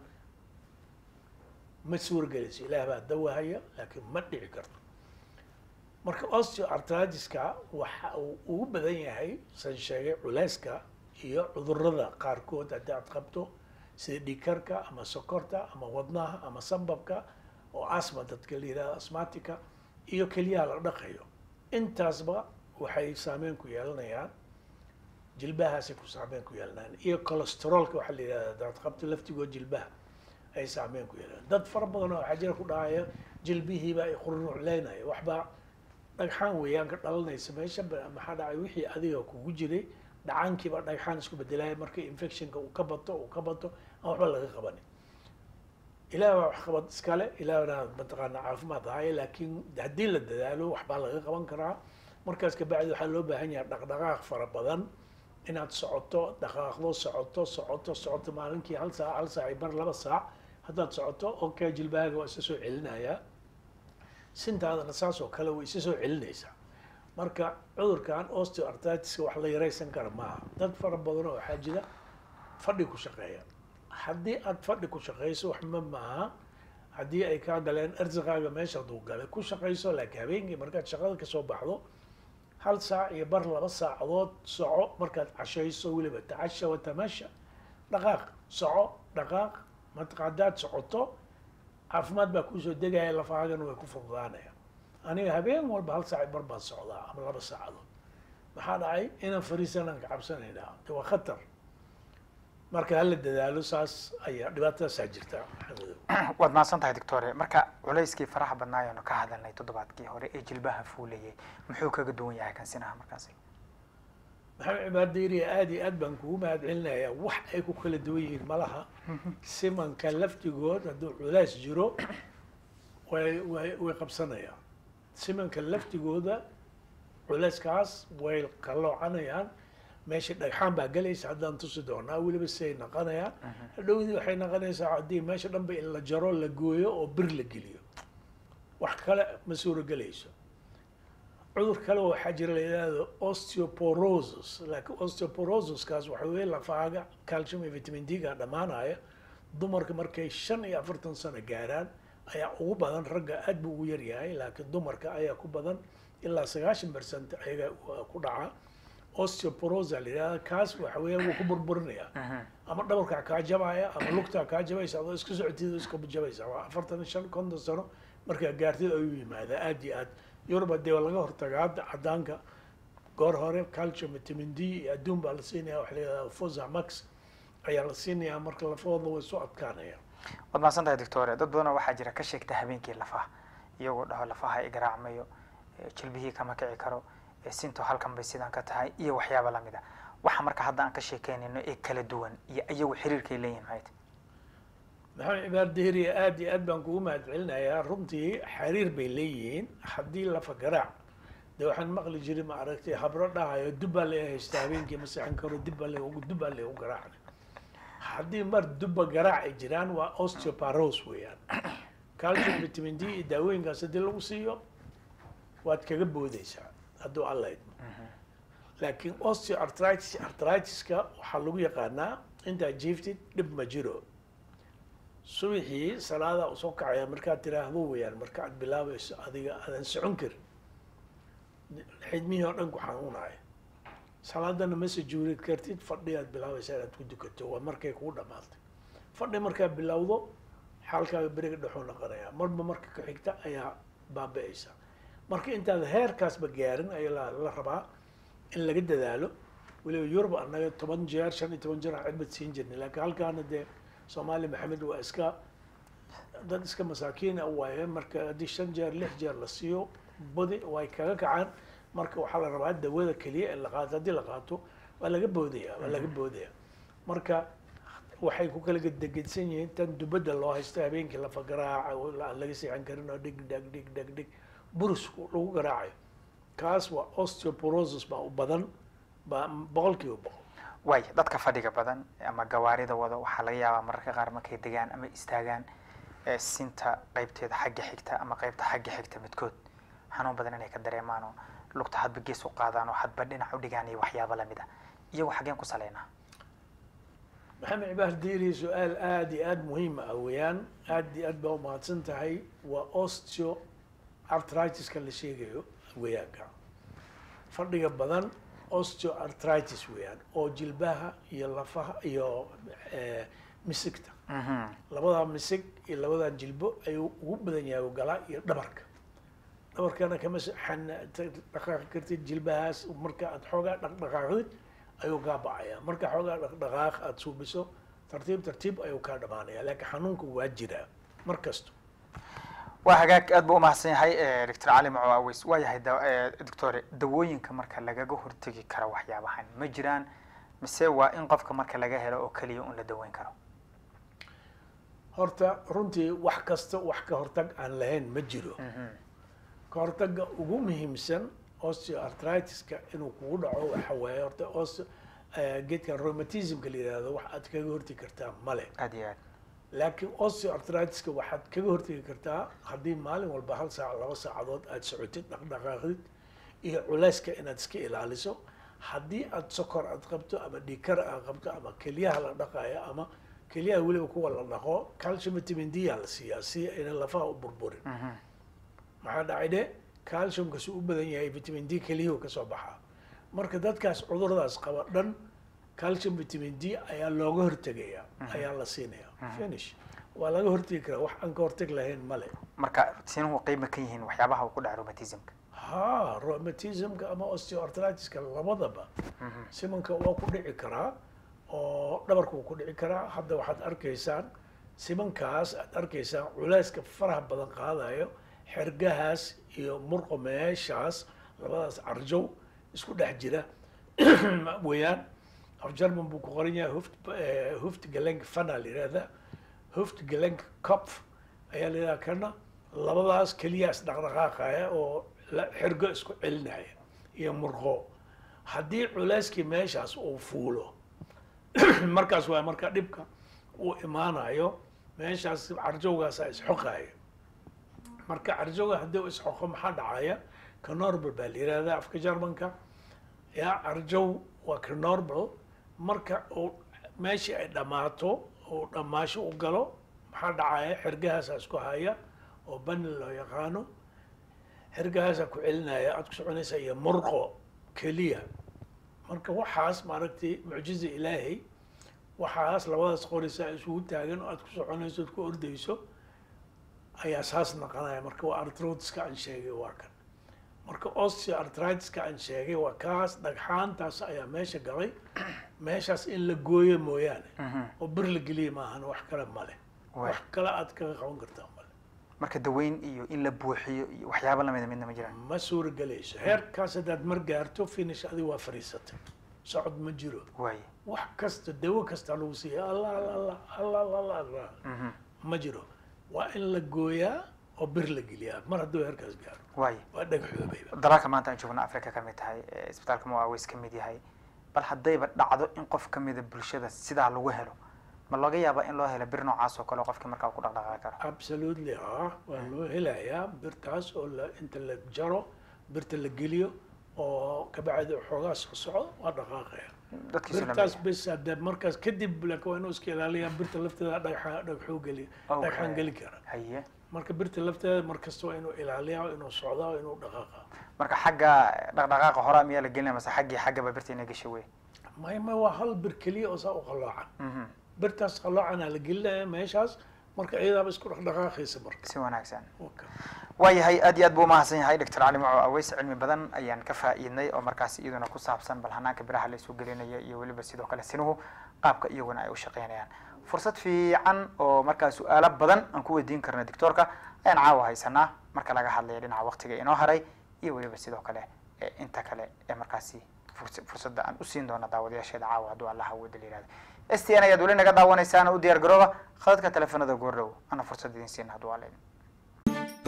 Speaker 3: ma suurgelayso ilaah baa dawahaya laakiin ma dhici karto marka osteoartritiska waxa uu ugu badan yahay san sheegay culeyska iyo cudurada qaarkood haddii aad qabto sida dhiigkarka ama sokorta ama wadnaha ama sambabka oo asma dadka la yihahdo asmatica iyo keliyaha la dhaqayo intaasba waxay saameyn ku yeelanayaan jilbahaasay ku saameyn ku yeelanayaan iyo cholesteroolka waxaa la yihahda hadaad qabto laftigood jilbaha ay saameyn ku yeelanayaan dad fara badan oo waxaa jira ku dhahaya jilbihiiba ay qururucleynaya waxbaa dhagxaan weeyaan ka dhalanaysa meesha maxaa dhacay wixii adiga kugu jiray dhacaankiiba dhagxaan isku bedelaya markii infectionka uu ka bato uu ka bato aan waxba laga qabanin ilaah baa wax qabad iskale ilaahna mataqaana caafimaad ahaaye laakiin haddii la dadaalo waxbaa laga qaban karaa markaas kabacdi waxaa loo baahan yahay dhaqdhaqaaq fara badan inaad socoto dhaqaaqdo socoto socoto socoto maalinkii hal saac hal saac bar laba saac haddaad socoto okay jilbahaaga waa isa soo celinayaa sintaadana saas oo kale way isa soo celinaysaa marka cudurkan osteoartritiska wax la yaraysan kara maaha dad fara badan oo waxaa jira fadhi ku shaqeeya haddii aad fadhi ku shaqeyso wax ma maaha haddii ay kaa galeen arsiqaaga meesha hadduu galay ku shaqeyso laakiin habeenkii markaad shaqada kasoo baxdo hal saac iyo bar laba saacadood soco markaad cashayso weliba tacasha wa tamasha dhaqaaq soco dhaqaaq matqa haddaad socoto caafimaad baa kuusoo degaya lafahaagana way ku fududaanaya aniga habeen walba hal saac bar baan socdaa ama laba saacadood maxaa dhacay inaan fariisanaan ka cabsanaynaa de waa khatar marka hala dadaalo saas ayaa dhibaatadaasaa jirta maxamedow
Speaker 2: waad mahadsan tahay doctore marka culayskii faraha badnaayoonu ka hadalnay toddobaadkii hore ee jilbaha fuulayay muxuu kaga duwan yahay kan sinaha markaasi
Speaker 3: maxamed cibaar dayriya aada iyo aad baan kugu mahad celinayaa wax ay ku kala duwan yihiin malaha simanka laftigood hadduu culays jiro way way way qabsanayaan simanka laftigooda culayskaas way qaloocanayaan meesha dhagxaan baa gelaysa haddaan tusi doonaa weliba siay naqanayaan hadhowdii waxay naqanaysaa haddii meesha dhanba in la jaro la gooyo oo bir la geliyo wax kale ma suuro gelayso cudur kale waxaa jira la yidhaahdo osteoporosis laakiin osteoporosiskaas waxa weeye lafaaga calcium iyo vitamin d ga dhammaanaya dumarka markay shan iyo afartan sano gaaraan ayaa ugu badan ragga aad buu ugu yaryahay laakiin dumarka ayaa ku badan ilaa sagaashan percent ayaga ku dhaca osteoporosa la yidhahda kaas waxa weeya wuu ku burburinaya ama dhabarkaa kaa jabaya ama lugtaa kaa jabaysa adoo iska socotid iska jabaysa waa afartan iyo shan konton sano markaa gaartid ayuu yimaadaa aad iyo aad yuruba dee laga hortagaa cadaanka goor hore calcium vitamin d iyo adduun baa la siinaya waxa la yidhahda fosa max ayaa la siinayaa marka lafahooda way soo adkaanaya
Speaker 2: waad mahadsan tahay doctore dad badanoo waxaa jira ka sheegta habeenkii lafaha iyagoo dhaho lafaha igaraacmayo jilbihii kama kici karo sinto halkan bay sidaan ka tahay iyo waxyaaba lamid a waxa marka hadda aan ka sheekeynayno ee kala duwan iyo iyagu xiriirkay leeyihin maxay tahy
Speaker 3: maxamed cibaar dahriya aad iyo aad baan kugu mahad celinayaa runtii xiriir bay leeyihiin haddii lafa garaac de waxaan maqli jiray ma aragtay habro dhahayo dubbaa la haysta habeenkii ma seexan karo dibba le dubbaa le u garaacna haddii mar dubba garaac ay jiraan waa osteoparos weeyaan calcium vitamin d iyo daawooyinkaas haddii lagu siiyo waad kaga boodeysaa hadduu alla idmo laakiin osteoartritis artritiska waxaa lagu yaqaanaa intaad jiiftid dhib ma jiro subaxii salaada u soo kacaya markaad tiraahdo weeyaan marka aad bilaabayso adiga aadan socon karin xidmihii oo dhan ku xanuunaya salaadana ma sujuudi kartid fadhi aad bilaabaysa inaad ku dukato waa markay kugu dhamaatay fadhi markaad bilowdo xaalkaaga beriga dhexuu noqonaya marba marka ka xigta ayaa baaba-aysa marka intaad heerkaasba gaarin ayaa la rabaa in laga dadaalo weliba yurub annaga toban jeer shan iyo toban jeer aan cirbad siin jirnay laakiin halkaana dee soomaali maxamed waa iska dad iska masaakiina waaye marka haddii shan jeer lix jeer la siiyo badi way kaga kacaan marka waxaa la rabaa dawada keliya in la qaato haddii la qaato waa laga boodaya waa laga boodaya marka waxay ku kala gedegedsan yihiin tan dubadda loo haysto habeenkii lafa garaaca aan laga seexan karin oo dhig dhag dhig dhag dhig burusku lagu garaacayo kaas waa osteoporosis baa u badan baa boqol kiiba boqol
Speaker 2: waay dadka fadhiga badan ama gawaarida wado waxaa laga yaabaa mararka qaar markay degaan ama istaagaan sinta qeybteeda xagga xigta ama qeybta xagga xigta midkood xanuun badan inay ka dareemaan oo lugta hadba gees u qaadaan oo hadba dhinac u dhigaan iyo waxyaaba lamid ah iyagoo xaggeen ku saleynaa
Speaker 3: maxamed cibaar diiri su-aal aada iyo aada muhiim ah weeyaan aada iyo aad baa umahadsan tahay waa osteo artritiska la sheegayo weeyaanka fadhiga badan osteoartritis weeyaan oo jilbaha iyo lafaha iyo misigta labadaa misig iyo labadan jilbo ayuu ugu badan yahay galaa iyo dhabarka dhabarkana kama xan dhaqaaqi kartid jilbahaas marka aad xoogaa dhaqdhaqaaqdid ayuu kaa bacaya marka xoogaa dhaqdhaqaaq aada suubiso tartiib tartiib ayuu kaa dhamaanaya laakiin xanuunka waa jiraa mar kasto
Speaker 2: waa hagaag aad buu umahadsan yahay doctor cali maco aweys waa yahay doctore dawooyinka marka lagaga hortegi karo waxyaabahan ma jiraan mise waa in qofka marka laga helo oo keliya un la daweyn karo
Speaker 3: horta runtii wax kasta wax ka hortag aan lahayn ma jiro ka hortaga ugu muhiimsan osteoartritiska inuu kugu dhaco waxa waaye horta osteo geedkan rheumatismka la yihahdo wax aad kaga hortegi kartaa male
Speaker 2: aad iyo aad
Speaker 3: laakiin osteoartritiska waxaad kaga hortegi kartaa haddii maalin walba hal saac laba saacadood aad socotid dhaqdhaqaaqdid iyo culeyska inaad iska ilaaliso haddii aad sokor aad qabto ama dhikar aad qabto ama kelyaha la dhaqayo ama kelyaha weliba kuwa la dhaqo calcium vitamin d aa la siiyaa si ayna lafaha u burburin maxaa dhacay de calciumkasu u badan yahay vitamin d keliyuhu kasoo baxaa marka dadkaas cuduradaas qaba dhan calcium vitamin d ayaa looga hortegaya ayaa la siinaya finish waa laga hortegi karaa wax aan ka horteg lahayn male
Speaker 2: marka sinuhu qiima ka yihiin waxyaabaha uu ku dhaca rheumatismka
Speaker 3: ha rheumatismka ama osteoartritiska labadaba simanka waa ku dhici karaa oo dhabarka wuu ku dhici karaa hadda waxaad arkaysaan simankaas aad arkaysaan culeyska faraha badan qaadayo xergahaas iyo murqo meeshaas labadaas carjow isku dhex jira weeyaan af german buu ku qoran yahay huft huft galenk fana la yihahda huft galenk copf ayaa la yidhaha kana labadaas keliyaas dhaqdhaqaaqaya oo xergo isku celinaya iyo murqo haddii culeyskii meeshaas uu fuulo markaas waa marka dhibka uu imaanayo meeshaas carjowgaasa isxoqaya marka carjowga haddii u isxoqo maxaa dhacaya ka normal baa la yihahda afka germanka yaa carjow waa ka normal marka uu meeshii ay dhammaato uu dhammaasho u galo maxaa dhacaya xergahaasa isku haya oo bani loo yaqaano xergahaasa ku celinaya aada ku soconaysa iyo murqo keliya marka waxaas maaragtay mucjiza ilaahay waxaas labadaas qoraysa isugu taagan oo aad ku soconayso ad ku ordayso ayaa saas naqanaya marka waa artrotiska aan sheegay waa kan marka osteoartritiska aan sheegay waa kaas dhagxaantaas ayaa meesha galay meeshaas in la gooyo mooyaane oo bir la geliya maahan wax kale male wax kale aad kaga qaban kartaa male
Speaker 2: marka daweyn iyo in la buuxiyo iyo waxyaaba lamida midna ma jiraan
Speaker 3: ma suuragelayso heerkaas haddaad mar gaarto finish adiga waa fariisatay socod ma jiro
Speaker 2: waaye
Speaker 3: wax kasta dawo kasta lagu siiya allah allah allah allah allah allah ma jiro waa in la gooyaa oo bir la geliyaa mar hadduu heerkaas gaaro
Speaker 2: waay
Speaker 3: waa dhagaxoobayba
Speaker 2: dalalka maanta aan joogno africa ka mid tahay ee isbitaalka muaweys ka mid yahay bal haddayba dhacdo in qof ka mida bulshada sidaa lagu helo ma laga yaabaa in loo helo bir noocaas oo kale qofkii markaa ku dhaqdhaqaaqi karo
Speaker 3: absolutely ah waa loo helayaa birtaas oo la inta la jaro birta la geliyo oo kabacdi xoogaa soo socdo waa dhaqaaqaya
Speaker 2: dadkiisu
Speaker 3: birtaas bes hadee markaas kadib laakiin waa inuu iska ilaaliyaa birta lafteeda dhagaxa dhagaxuu geli
Speaker 2: Okay.
Speaker 3: dhagaxaan geli kara
Speaker 2: haye
Speaker 3: marka birta lafteeda markasta waa inuu ilaaliyaa waa inuu socdaa waa inuu dhaqaaqa
Speaker 2: marka xagga dhaqdhaqaaqa hore miyaa la gelinaya mase xaggii xaggaba birta inay gasho wey
Speaker 3: may may waa hal bir keliya oo saa u qalloocan birtaas qalloocanaa la gelinaya meeshaas marka iyadaaba isku dhaqdhaqaaqaysa marka
Speaker 2: si wanaagsan
Speaker 3: Okay.
Speaker 2: waayahay aad iyo aad buu umahadsan yahay doctor cali maco aweys cilmi badan ayaan ka faa'iidnay oo markaas iyaduna ku saabsan bal hanaanka biraha la isu gelinaya iyo weliba sidoo kale sinuhu qaabka iyaguna ay u shaqeynayaan fursad fiican oo markaa su-aalo badan aan ku weydiin karna doctoorka ayaan caawa haysanaa marka laga hadlaya dhinaca waqtiga inoo haray iyo weliba sidoo kale ee inta kale ee markaasi furs- fursadda aan usiin doono daawadayaasheeda caawa hadduu allah awooda la yihahdo s t n ayaad weli naga daawanaysaan u diyaar garooba khadadka teleefanada goordhow ana fursad idin siina hadduu alla idin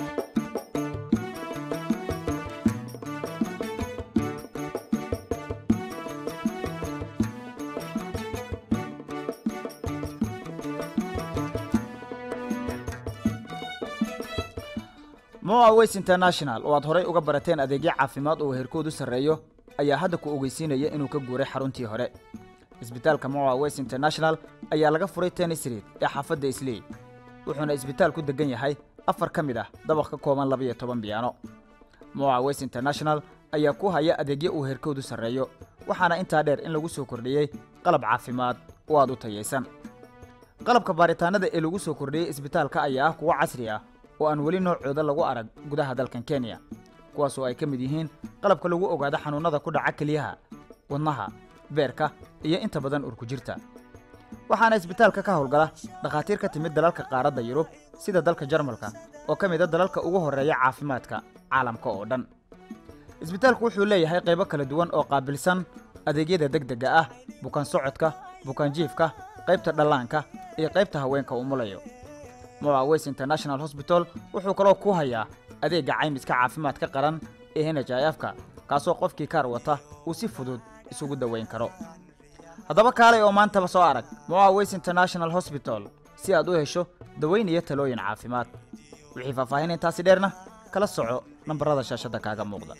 Speaker 1: moa ways international oo aad horay uga barateen adeegyo caafimaad oo heerkoodu sarreeyo ayaa hadda ku ogeysiinaya inuu ka guuray xaruntii hore isbitaalka moa ways international ayaa laga furay tennis street ee xaafadda isley wuxuuna isbitaal ku degan yahay afar ka mid ah dabaq ka kooban laba iyo toban biyaano moa ways international ayaa ku haya adeegyo uu heerkoodu sarreeyo waxaana intaa dheer in lagu soo kordhiyey qalab caafimaad oo aad u tayaysan qalabka baaritaanada ee lagu soo kordhiyey isbitaalka ayaa ah kuwo casri ah oo aan weli noocooda lagu arag gudaha dalkan kenya kuwaas oo ay ka mid yihiin qalabka lagu ogaado xanuunnada ku dhaca keliyaha wadnaha beerka iyo inta badan urkujirta waxaana isbitaalka ka howlgala dhakhaatiir ka timid dalalka qaaradda yurub sida dalka jarmalka oo ka mid a dalalka ugu horreeya caafimaadka caalamka oo dhan isbitaalku wuxuu leeyahay qaybo kala duwan oo qaabilsan adeegyada degdega ah bukaan socodka bukaan jiifka qaybta dhallaanka iyo qaybta haweenka umulayo moa ways international hosbital wuxuu kaloo ku hayaa adeegga caymiska caafimaadka qaran ee nhifka kaasoo qofkii kaar wata uu si fudud isugu daweyn karo haddaba kaalay oo maantaba soo arag moa ways international hosbital si aad u hesho daweyn iyo talooyin caafimaad wixii faahfaahin intaasi dheerna kala soco nambarada shaashadda kaaga muuqda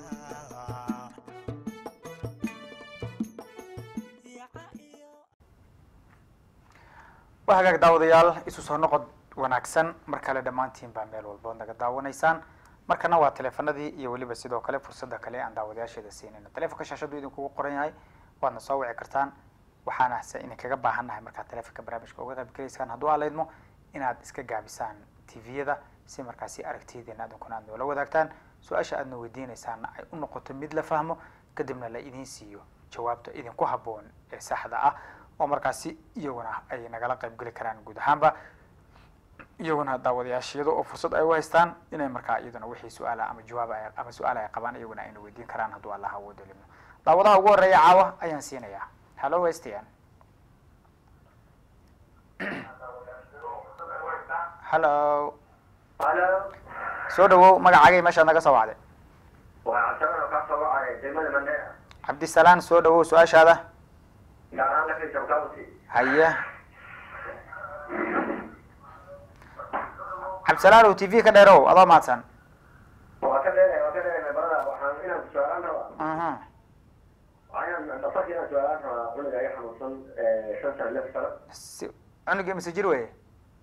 Speaker 2: waa hagaag daawadayaal isu soo noqod wanaagsan mar kale dhammaantiin baa meel walbood naga daawanaysaan markana waa teleefanadii iyo weliba sidoo kale fursadda kale aan daawadayaasheeda siinayno telefonka shaashadu idinkugu qoran yahay waadna soo wici kartaan waxaana se idinkaga baahannahay markaad telefonka barnaamijka uga qayb gelaysaan hadduu aalaydmo inaad iska gaabisaan tviyada si markaasi aragtiyadeena adinkuna aad noola wadaagtaan su-aasha aadna weydiinaysaana ay u noqoto mid la fahmo kadibna la idiin siiyo jawaabta idinku habboon ee saxda ah oo markaasi iyaguna ay nagala qayb geli karaan guud ahaanba iyaguna daawadayaashiyada oo fursad ay u haystaan inay markaa iyaduna wixii su-aala ama jawaab ay ama su-aal ay qabaan iyaguna ayna weydiin karaan hadduu allah awoodo limo daawadaha ugu horreeya caawa ayaan siinayaa hallo westian hallo
Speaker 4: Halo,
Speaker 2: soo dhawow magacaagay meeshaad naga soo wacday
Speaker 4: waa Cabdisalaam oo ka soo wacay degmada Mandheera.
Speaker 2: cabdisalaan soo dhawow su-aashaada
Speaker 4: Gaar ahaan laftiisa County.
Speaker 2: haye cabdisalaan ow t v ka dheerow adoo mahadsan
Speaker 4: Waa ka dheeray, waa ka dheeray barada waxaan inaan su'aalaan rabaa.
Speaker 2: Mhm.
Speaker 4: Waxaan dhafarka inaan su'aalaan rabaa cunuga iga xanuunsan ee shan sano lix sano.
Speaker 2: si cunugii mise jir weye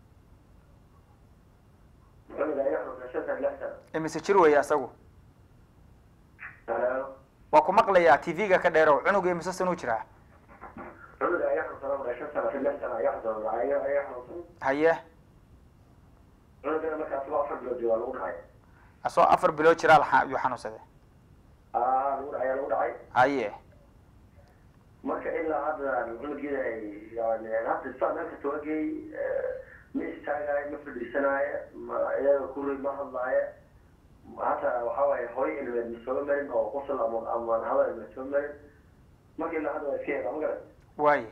Speaker 4: Cunuga iga xanuunsan shan sano lix sano.
Speaker 2: imise jir weye asagu
Speaker 4: Halo.
Speaker 2: waa ku maqlayaa t v-ga ka dheerow cunugii imise sanuu jiraa
Speaker 4: Cunuga iga xanuunsan oo shan sano lix sano iga xanuunsan waa iga iga xanuunsan.
Speaker 2: haye
Speaker 4: Cunugana markaas waa afar bilood waa lagu dhacay.
Speaker 2: asoo afar bilood jiraa laxa- ayuu xanuunsaday
Speaker 4: Aa lagu dhacay lagu dhacay.
Speaker 2: haye
Speaker 4: marka ilaa hadda cunugeeda ay yani hadda saa meel kasta wagay ma istaagaayo ma fadhiisanaayo ma iyaga kuri ma hadlaayo hata waxa waaye hooy ilmeed ma soo marin oo qosol ama ama hadal ma soo marin marka ilaa hadda waa iska yaqa ma garan
Speaker 2: waaye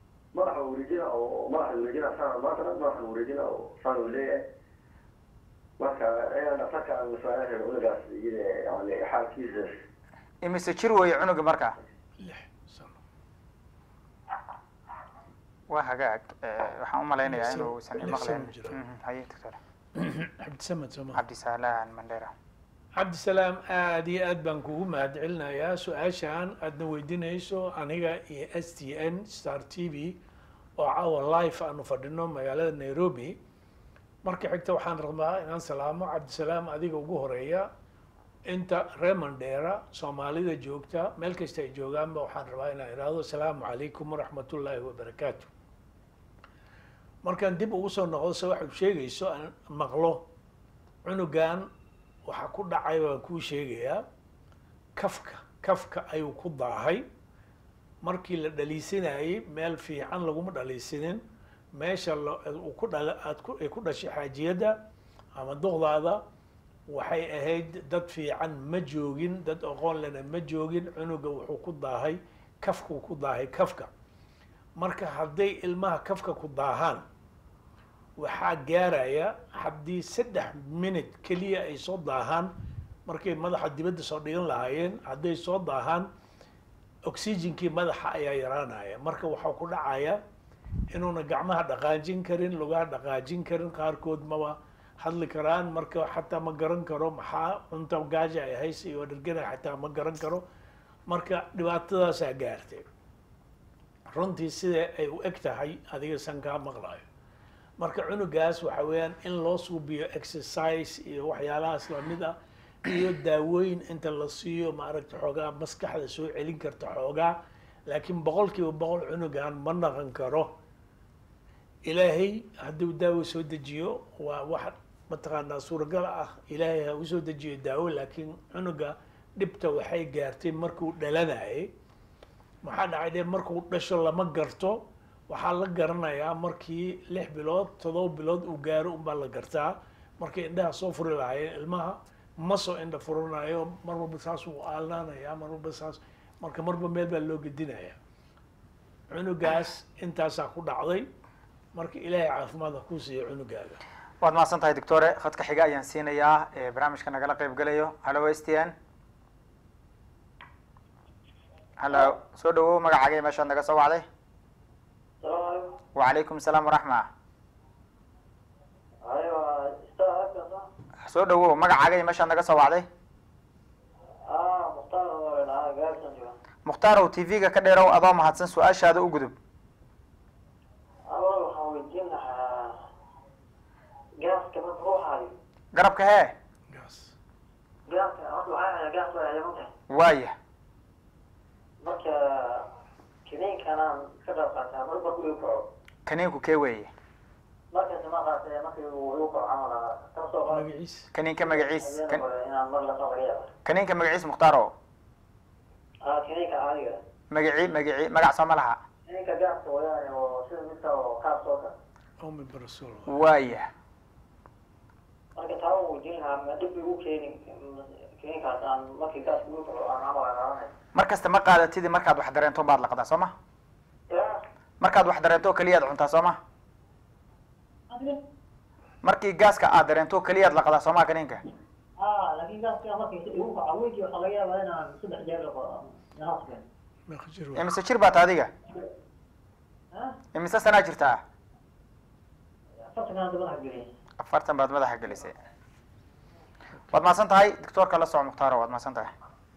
Speaker 4: madaxa wareejina oo madaxa wareejina saan maanta dhan madaxa wareejina oo saan uu leeyahay marka ayaan dhaqtarka aan masaalan reer cunugaas iyada yani xaalkiisa
Speaker 2: imise jir weeye cunuga marka
Speaker 3: lix sano
Speaker 2: waa hagaag Eh, waxaan u malaynayaa
Speaker 3: Lix sano-
Speaker 2: inuusan
Speaker 3: lix
Speaker 2: imaqleen
Speaker 3: sano jira.
Speaker 2: Mhm, haye doctor
Speaker 3: cabdisamed sooma
Speaker 2: cabdisalaan mandera
Speaker 3: cabdisalaam aada iyo aad baan kugu mahadcelinayaa su-aashaan aadna weydiinayso aniga iyo s t n star t v oo caawa live aanu fadhino magaalada nairobi marka xigta waxaan rabaa inaan salaamo cabdisalaam adiga ugu horeeya inta reer mandheera soomaalida joogta meel kasta ay joogaanba waxaan rabaa inaan ihahdo asalaamu calaykum waraxmatullaahi wabarakaatu markaan dib ugu soo noqdo se waxay sheegayso aan maqlo cunugan waxaa ku dhacay baan kuu sheegayaa kafka kafka ayuu ku daahay markii la dhaliisinayay meel fiican laguma dhaliisinin meesha la- uu ku dhala aad ku ay ku dhashay xaajiyadda ama duqdaada waxay ahayd dad fiican ma joogin dad aqoon lena ma joogin cunuga wuxuu ku daahay kafkuu ku daahay kafka marka hadday ilmaha kafka ku daahaan waxaa gaaraya haddii saddex minute keliya ay soo daahaan markay madaxa dibadda soo dhigan lahaayeen hadday soo daahaan oxygenkii madaxa ayaa yaraanaya marka waxaa ku dhacaya inuuna gacmaha dhaqaajin karin lugaha dhaqaajin karin qaarkood maba hadli karaan marka xataa ma garan karo maxaa cunta gaaja ay haysa iyo dhergana xataa ma garan karo marka dhibaatadaasaa gaartay runtii sida ay u eg tahay adiga san kaa maqlayo marka cunugaas waxa weeyaan in loo suubiyo exercise iyo waxyaalahaas lamid ah iyo daawooyin inta la siiyo maaragta xoogaa maskaxda soo celin karta xoogaa laakiin boqol kiiba boqol cunugan ma naqan karo ilaahay hadduu daawo soo dejiyo waa wax mataqaanaa suuragal ah ilaahay ha u soo dejiyo daawo laakiin cunuga dhibta waxay gaartay markuu dhalanayay maxaa dhacay dee markuu dhasho lama garto waxaa la garanayaa markii lix bilood todoba bilood uu gaaro unbaa la gartaa markay indhaha soo furi lahaayeen ilmaha ma soo indha furanayo mar walba saas uu aalnaanaya mar walba saas marka marba meel baa loo gedinaya cunugaas intaasaa ku dhacday marka ilaahay caafimaad ha kuu siiyo cunugaaga
Speaker 2: waad mahadsan tahay doctore khadka xiga ayaan siinayaa ee barnaamijka nagala qayb gelayo hallo s t n hallo soo dhawow magacaaga iyo meeshaad naga soo wacday
Speaker 4: salaamu calaykum
Speaker 2: wacalaykum salaam waraxma
Speaker 4: ayo star halkaas ah
Speaker 2: soo dhawow magacaaga iyo meeshaad naga soo wacday
Speaker 4: ah mukhtaar oo dhahaa gaarsan jooga
Speaker 2: mukhtaarw t v-ga ka dheerow adoo mahadsan su-aashaada u gudub
Speaker 4: awal waxaan weydiin lahaa gaaska marka uu hayo
Speaker 2: garabka hee
Speaker 3: gaas
Speaker 4: gaaska hadda waxaa hayaa gaas baa yaman tahay
Speaker 2: waaya
Speaker 4: marka kiniinkanaan ka qayb qaataa mar markuu igu kaco
Speaker 2: kaniinku kee weeye
Speaker 4: markaas ma qaatee markii uu igu kaco camal ah ka soo qaad
Speaker 3: magaciis
Speaker 2: kaniinka magaciis
Speaker 4: habeen
Speaker 2: kan-
Speaker 4: hore inaan mar la laga yaaba
Speaker 2: kaniinka magaciis mukhtaaro
Speaker 4: ah kiniinka caadiga
Speaker 2: magaci magaci magac soo ma laha
Speaker 4: kiniinka gaaska wadaane oo sida midka oo kaas oo kale
Speaker 3: omi barasol
Speaker 2: waaya
Speaker 4: marka taa uu weydiin lahaa ma dhib igu keeni kiniinkaas aan markii gaaska igu kaco aan camal aan qaadanay
Speaker 2: mar kasta ma qaadatidi markaad wax dareento baad laqdaa soo ma
Speaker 4: ya
Speaker 2: markaad wax dareento oo keliyaad cuntaa soo ma
Speaker 4: adiga
Speaker 2: markii gaaska aad dareento oo keliyaad laqdaa soo ma kaniinka
Speaker 4: ah laakiin gaaska markii igu kaco weykii waxaa laga yaabaa inaan saddex jeer laqo hospital
Speaker 3: meeqa jir
Speaker 2: imise jir baata adiga
Speaker 4: ha
Speaker 2: imise sanaa jirtaa
Speaker 4: afartan hadda madaxa geliyay
Speaker 2: afartan baad madaxa gelisay waad mahadsan tahay doctoorka la soco mukhtaaro waad mahadsan tahay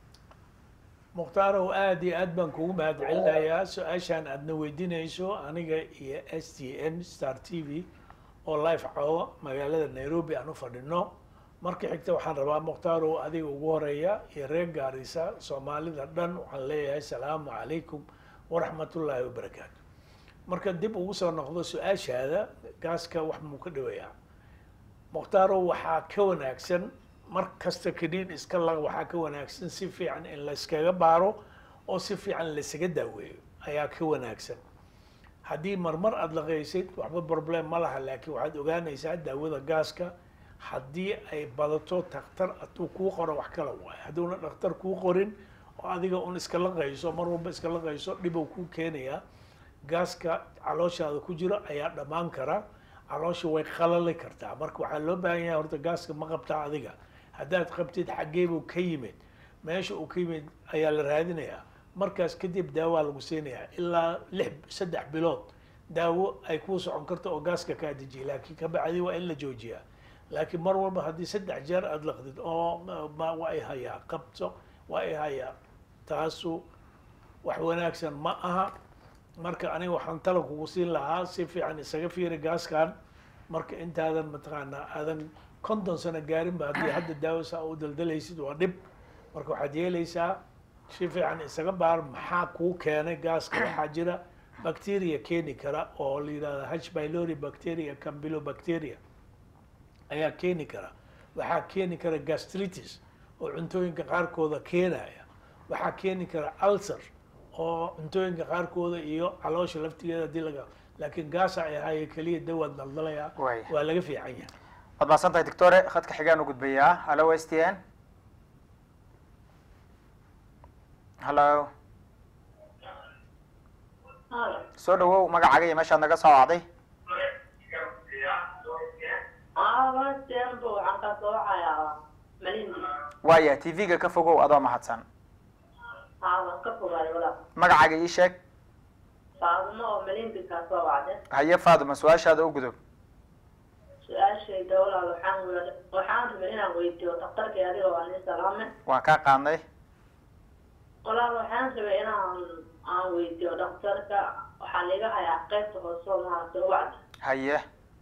Speaker 3: mukhtaaraw aada iyo aad baan kugu mahad celinayaa su-aashaan aadna weydiinayso aniga iyo s t n star t v oo live caawa magaalada nairobi aan u fadhino marka xigta waxaan rabaa mukhtaaraw adiga ugu horeeya iyo reer gaarisa soomaalida dhan waxaan leeyahay salaamu calaykum waraxmatullaahi wabarakaatu marka dib ugu soo noqdo su-aashaada gaaska wax muu ka dhawayaa mukhtaaro waxaa ka wanaagsan mar kasta kaniin iska lag waxaa ka wanaagsan si fiican in la iskaga baaro oo si fiican laisaga daaweeyo ayaa ka wanaagsan haddii marmar aada laqaysid waxba problem ma laha laakiin waxaad ogaanaysaa daawada gaaska haddii ay badato dhakhtar hadduu kuu qoro wax kala waayo hadduuna dhakhtar kuu qorin oo adiga un iska laqayso mar walba iska laqayso dhibow kuu keenayaa gaaska calooshaada ku jiro ayaa dhammaan kara caloosha way qalali kartaa marka waxaa loo baahan yahay horta gaaska ma qabtaa adiga haddaad qabtid xaggee buu ka yimid meesha uu ka yimid ayaa la raadinayaa markaas kadib daawaa lagu siinayaa ilaa lix saddex bilood daawo ay kuu socon karto oo gaaska kaa dejiya laakiin kabacdi waa in la joojiyaa laakiin mar walba haddii saddex jeer aada laqdid oo ma waa ay hayaa qabso waa ay hayaa taasu wax wanaagsan ma aha marka aniga waxaan tala kugu siin lahaa si fiican isaga fiiri gaaskan marka intaadan mataqaanaa aadan konton sano gaarinba haddii hadda daawo saa u daldalaysid waa dhib marka waxaad yeelaysaa si fiican isaga baar maxaa kuu keenay gaaska waxaa jira bacteria keeni kara oo la yidhahda h pylori bacteria campylobacteria ayaa keeni kara waxaa keeni kara gastritis oo cuntooyinka qaarkooda keenaya waxaa keeni kara ulcer oo cuntooyinka qaarkooda iyo caloosha laftigeeda hadii laga laakiin gaasa ay ahaaye keliya dawaad daldalaya
Speaker 2: Waay.
Speaker 3: waa laga fiican yahay
Speaker 2: waad mahadsan tahay doctore khadka xigaan u gudbayaa hallo s t n hallo soo dhawow magacaaga iyo meeshaad naga soo wacday
Speaker 5: abatembo waxaan ka soo wacayaa malindi
Speaker 2: waaya t v-ga ka fogow adoo mahadsan
Speaker 5: aadan ka fogaayo walaal
Speaker 2: magacaaga ii sheeg
Speaker 5: faadimo oo malindi ka soo wacde
Speaker 2: haye faaduma su-aashaada u gudub
Speaker 5: su-aashayda walaal waxaan wel waxaan rabay inaan weydiiyo daktarkii adiga waa nin salaame
Speaker 2: waan kaa qaadnay
Speaker 5: walaal waxaan rabay inaan aan weydiiyo daktarka waxaa laga hayaa qaybta hoose oo maaragtay ubacda
Speaker 2: haye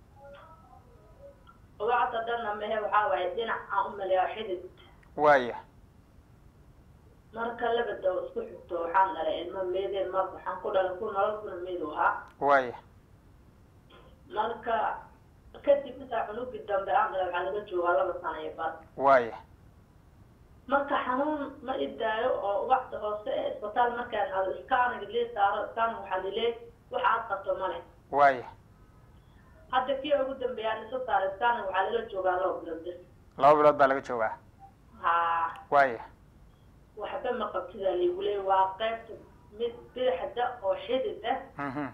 Speaker 5: ubacda dhanna mehe waxaa waaye dhinac aan u maleeyaa xidid
Speaker 2: waaya
Speaker 5: marka laba daw isku xigto waxaan dhalay ilmo meedeen mar waxaan ku dhalay ku nolol kuna meedu ahaa
Speaker 2: waaya
Speaker 5: marka kadib intaa cunugii dambe aan dhalay waxaa laga joogaa laba sano iyo bar
Speaker 2: waaya
Speaker 5: marka xanuun ma idaayo oo ubacda hoose ee isbitaal markaan aado iskaaniga lee saaro iskaanig waxaa lileey waxa aad qabto male
Speaker 2: waaya
Speaker 5: hadda kii ugu dambeeyaan isa saaro iskaanig waxaa laga joogaa laba bilood bis
Speaker 2: laba bilood baa laga joogaa
Speaker 5: haa
Speaker 2: waaya
Speaker 5: waxba ma qabtidaa liigu leey waa qaybta mid bidixda oo xidid ah
Speaker 2: mhm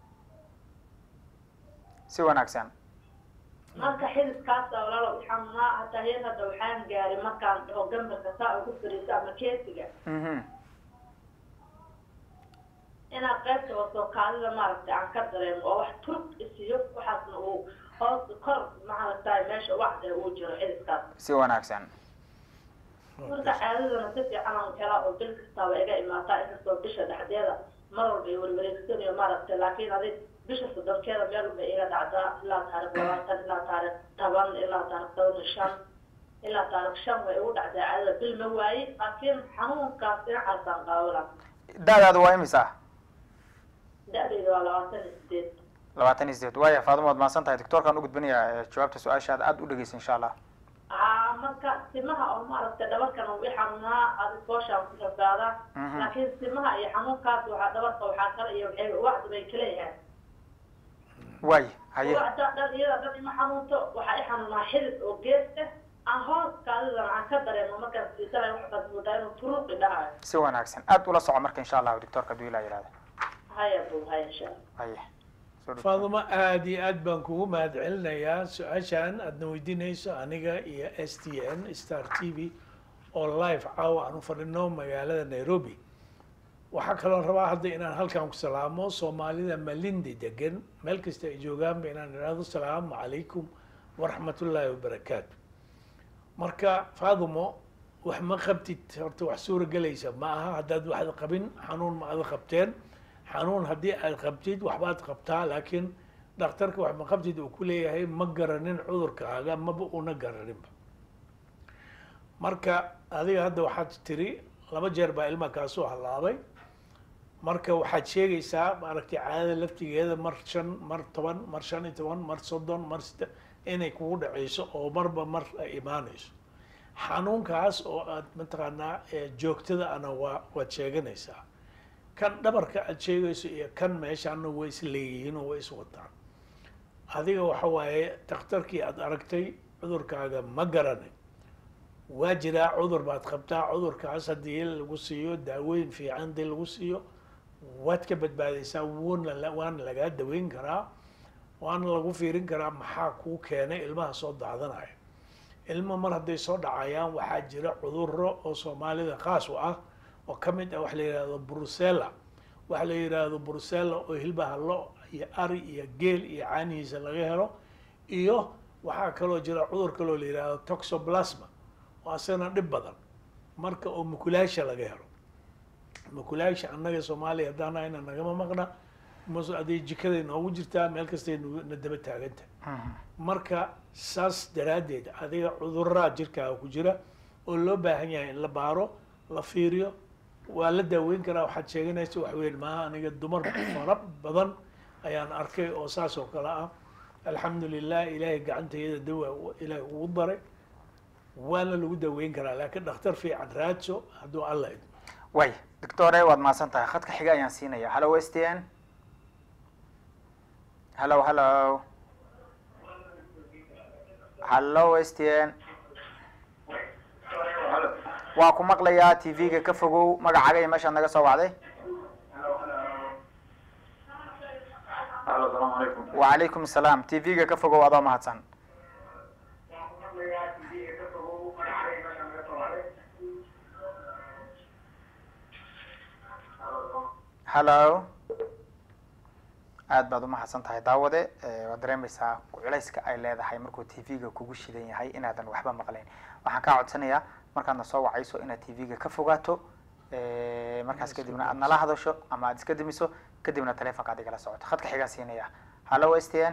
Speaker 2: si wanaagsan
Speaker 5: marka xididkaasa walaalo xanuunaa hataa heer hadda waxaan gaaray markaan dhaho gambarka saa ugu fariiso ama keesiga
Speaker 2: mhm
Speaker 5: inaan qaybta hoosoo kaadida maaragtay aan ka dareemo oo wax turug isiyo waxaasna uu hoos kor maaragtay meesha wacda uu jiro xididkaas
Speaker 2: si wanaagsan
Speaker 5: marka caadadana si fiican aan helaa oo bil kastaaba iga imaataa inkastoo bisha dhexdeeda mar walba ay warwareegsanayo maaragtay laakiin adig bisha soddonkeeda meel bay iga dhacdaa ilaa taarikh labaatan ilaa taarikh toban ilaa taarikh toban iyo shan ilaa taarikh shan way igu dhacdaa caadada bil ma waaye laakiin xanuunkaas dhinacaasaan qaawala
Speaker 2: da-daadu waa imisa
Speaker 5: da-dayda waa labaatan iyo sideed
Speaker 2: labaatan iyo sideed waaya faaduma waad mahadsan tahay doctoorkaan u gudbinayaa jawaabta su-aashaada aada u dhegeysa insha allah
Speaker 5: aa marka simaha oo maaragtay dhabarkan uu i xanuunaa adi fooshaan ku rafaadaa
Speaker 2: Mhm.
Speaker 5: laakiin simaha iyo xanuunkaas waxaa dhabarka waxaa kale iyo waxay wacdi bay kala yahaan
Speaker 2: waaya haye
Speaker 5: wacda dhan iyada dhan ima xanuunto waxaa i xanuunaa xidid oo gees ah aan hoos kaadidana aan ka dareemo markaan siisanayo waxbaad moodaa inuu turuqi dhahayo
Speaker 2: si wanaagsan aada ula soco marka insha allahu doctoorka haduu ilaa yihahda
Speaker 5: haya buu haya insha allah
Speaker 2: haye soo dhow.
Speaker 3: faadumo aada iyo aad baan kugu mahad celinayaa su-aashaan aadna weydiinayso aniga iyo s t n star t v oo live caawa aan u fadhino magaalada nairobi waxaa kaloo rabaa hadda inaan halkan ku salaamo soomaalida malindi degan meel kasta ay joogaanba inaan idhaahdo salaamu calaykum waraxmatullaahi wabarakaatu marka faadumo wax ma qabtid horta wax suura gelaysa ma aha haddaad waxda qabin xanuun ma ada qabteen xanuun haddii aad qabtid waxbaad qabtaa laakiin dhakhtarka wax ma qabtid uu ku leeyahay ma garanin cudurkaaga maba una garaninba marka adiga hadda waxaad tiri laba jeer baa ilma kaa soo halaabay marka waxaad sheegaysaa maaragtay caadada laftigeeda mar shan mar toban mar shan iyo toban mar soddon mar side inay kugu dhaceyso oo marba mar ay imaanayso xanuunkaas oo aad mataqaanaa ee joogtada ana waa waad sheeganaysaa kan dhabarka aad sheegayso iyo kan meeshaana way is leeyihiin oo way is wataan adiga waxa waaye dhakhtarkii aad aragtay cudurkaaga ma garanin waa jiraa cudur baad qabtaa cudurkaas haddii lagu siiyo daaweyn fiican haddii lagu siiyo waad ka badbaadaysaa wuuna la- waana lagaa daweyn karaa waana lagu fiirin karaa maxaa kuu keenay ilmaha soo daadanaya ilmo mar hadday soo dhacayaan waxaa jira cuduro oo soomaalida khaas u ah oo ka mid ah waxa la yidhahdo brusella waxa la yidhaahdo brusella oo hilbaha lo iyo ari iyo geel iyo caanihiisa laga helo iyo waxaa kaloo jira cudur kaloo la yidhaahdo toxoplasma oo asagana dhib badan marka oo mukulaasha laga helo mukulaasha annaga soomaaliya haddaan ahayna nagama maqna mus aday jikaday noogu jirtaa meel kastay nu- na daba taaganta marka saas daraaddeed adiga cuduraa jirkaaga ku jira oo loo baahan yahay in la baaro la fiiriyo waa la daaweyn karaa waxaad sheeganaysa wax weyn maaha aniga dumar fara badan ayaan arkay oo saas oo kale ah alxamdu lilah ilaahay gacantayada dawa ilaahay ugu daray waana lagu daaweyn karaa laakiin dhakhtar fiican raadso hadduu alla idmo
Speaker 2: way doctore waad mahadsan tahay khadka xiga ayaan siinaya hallo s t n hallo hallo hallo s t n waa ku maqlayaa t v-ga ka fogow magacaaga iyo meeshaad naga soo wacday
Speaker 6: Halo, السلام عليكم.
Speaker 2: wacalaykum asalaam t v-ga ka fogow adoo mahadsan hallo aad baad umahadsan tahay daawade Eh, waad dareemaysaa culayska ay leedahay markuu t v-ga kugu shidan yahay inaadan waxba maqlayn waxaan kaa codsanayaa markaadna soo wacayso inaad t v-ga ka fogaato Eh, markaas kadibna aad nala hadasho ama aad iska dimiso kadibna telefonka aad igala socoto khadka xigaa siinaya hallo s t n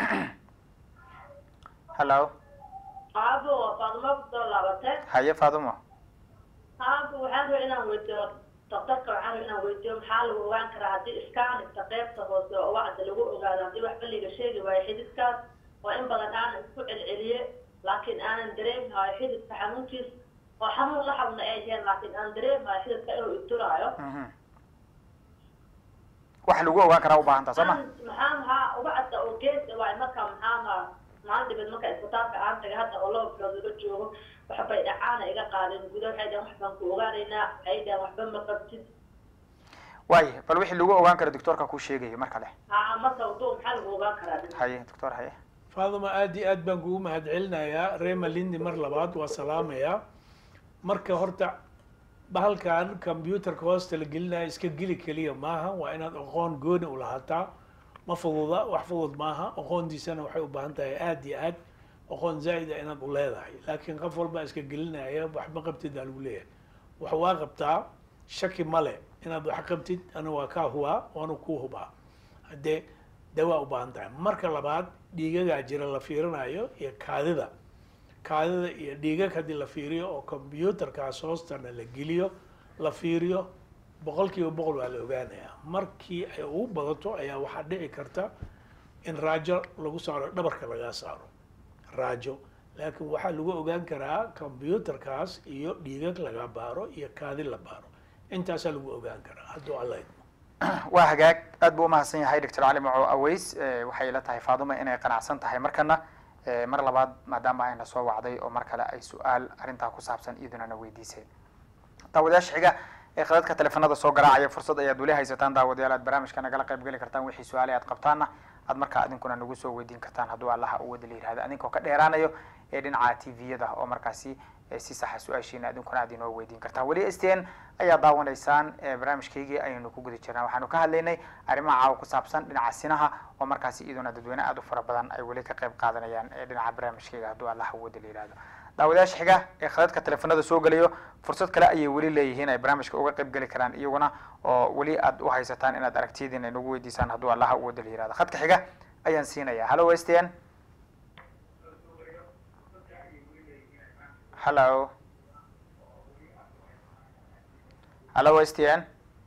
Speaker 2: hallo
Speaker 5: aabo waa faadimo kusoo laabatee
Speaker 2: haye faadumo
Speaker 5: aabo waxaan rabaa inaan weydiiyo daktarka waxaan rabaa inaan weydiiyo maxaa lagu ogaan karaa haddii iskaanista qaybta hoose oo wacda lagu ogaado haddii waxba liga sheegi waayo xididkaas oo in badan aanan isku celceliye laakiin aanan dareemhayo xididka xanuunkiis oo xanuun la xabna ay yihiin laakiin aan dareemhayo xididka inuu ituraayo
Speaker 2: Mhm. waxa lagu ogaan karaa ubaahan taha soo ma
Speaker 5: maxaa maxaa uga cadda oo gees waay marka maxaa ma maalin dhibid marka isbitaalka aan tagay hadda oo laba bilood laga joogo waxbay dhacaana iga qaadeen guda waxay dhahan wax baan ku ogaanaynaa waxay dhahan waxba ma qabtid
Speaker 2: waaye bal wixii lagu ogaan kara doctoorka kuu sheegayo mar kale
Speaker 5: haa marka waduu maxaa lagu ogaan karaa dhib
Speaker 2: haye doctor haye
Speaker 3: faaduma aad iyo aad baan kugu mahadcelinayaa reema lindi mar labaad waa salaamayaa marka horta bahalkan computerka hoosta la gelinayo iska geli keliya maaha waa inaad aqoon gooni u lahaataa ma fududa wax fudud maaha aqoontiisana waxay u baahan tahay aad iyo aad aqoon zaa'id ah inaad u leedahay laakiin qof walba iska gelinaya waxba qabtid aa lagu leeyahay wax waa qabtaa shaki male inaad wax qabtid ana waa kaa hubaa waana kuu hubaa haddee dawaa u baahan tahay marka labaad dhiigagaa jira la fiirinayo iyo kaadida kaadida iyo dhiigag haddii la fiiriyo oo computerkaas hoostana la geliyo la fiiriyo boqol kiiba boqol waa la ogaanayaa markii ay ugu badato ayaa waxaa dhici karta in raajo lagu saaro dhabarka laga saaro raajo laakiin waxaa lagu ogaan karaa computerkaas iyo dhiigag laga baaro iyo kaadi la baaro intaasaa lagu ogaan karaa hadduu alla idmo
Speaker 2: waa hagaag aad buu umahadsan yahay doctor cali maco aweys Eh, waxay ila tahay faaduma inay qanacsan tahay markana Eh, mar labaad maadaama ayna soo wacday oo mar kale ay su-aal arrintaa ku saabsan iyaduna na weydiisay daawadayaasha xiga ee khadadka teleefanada soo garaacaya fursad ayaad weli haysataan daawadayaal aad barnaamijka nagala qayb geli kartaan wixii su-aale aad qabtaanna aad markaa idinkuna nagu soo weydiin kartaan hadduu allaha u wada la yihahdo adinkoo ka dheeraanayo ee dhinaca t v-yada oo markaasi eh, si saxa su-aashiina idinkuna aad inoo weydiin kartaan weli s t n ayaa daawanaysaan eh, barnaamijkaygii ayaynu ku guda jirnaa waxaanu ka hadlaynay arrimaha caawa ku saabsan dhinaca sinaha oo markaasi iyaduna dadweyne aad u fara badan ay weli ka qayb qaadanayaan ee dhinaca barnaamijkayga hadduu allaha u wada la yihahdo daawadayaasha xiga ee khadadka teleefanada soo gelayo fursad kale ayay weli leeyihiin ay barnaamijka uga qayb geli karaan iyaguna oo weli aad u haysataan inaad aragtiyadiin ay nagu weydiisaan hadduu allaha u wada la yihahdo khadka xiga ayaan siinaya hallo s t n hallo hallo s t n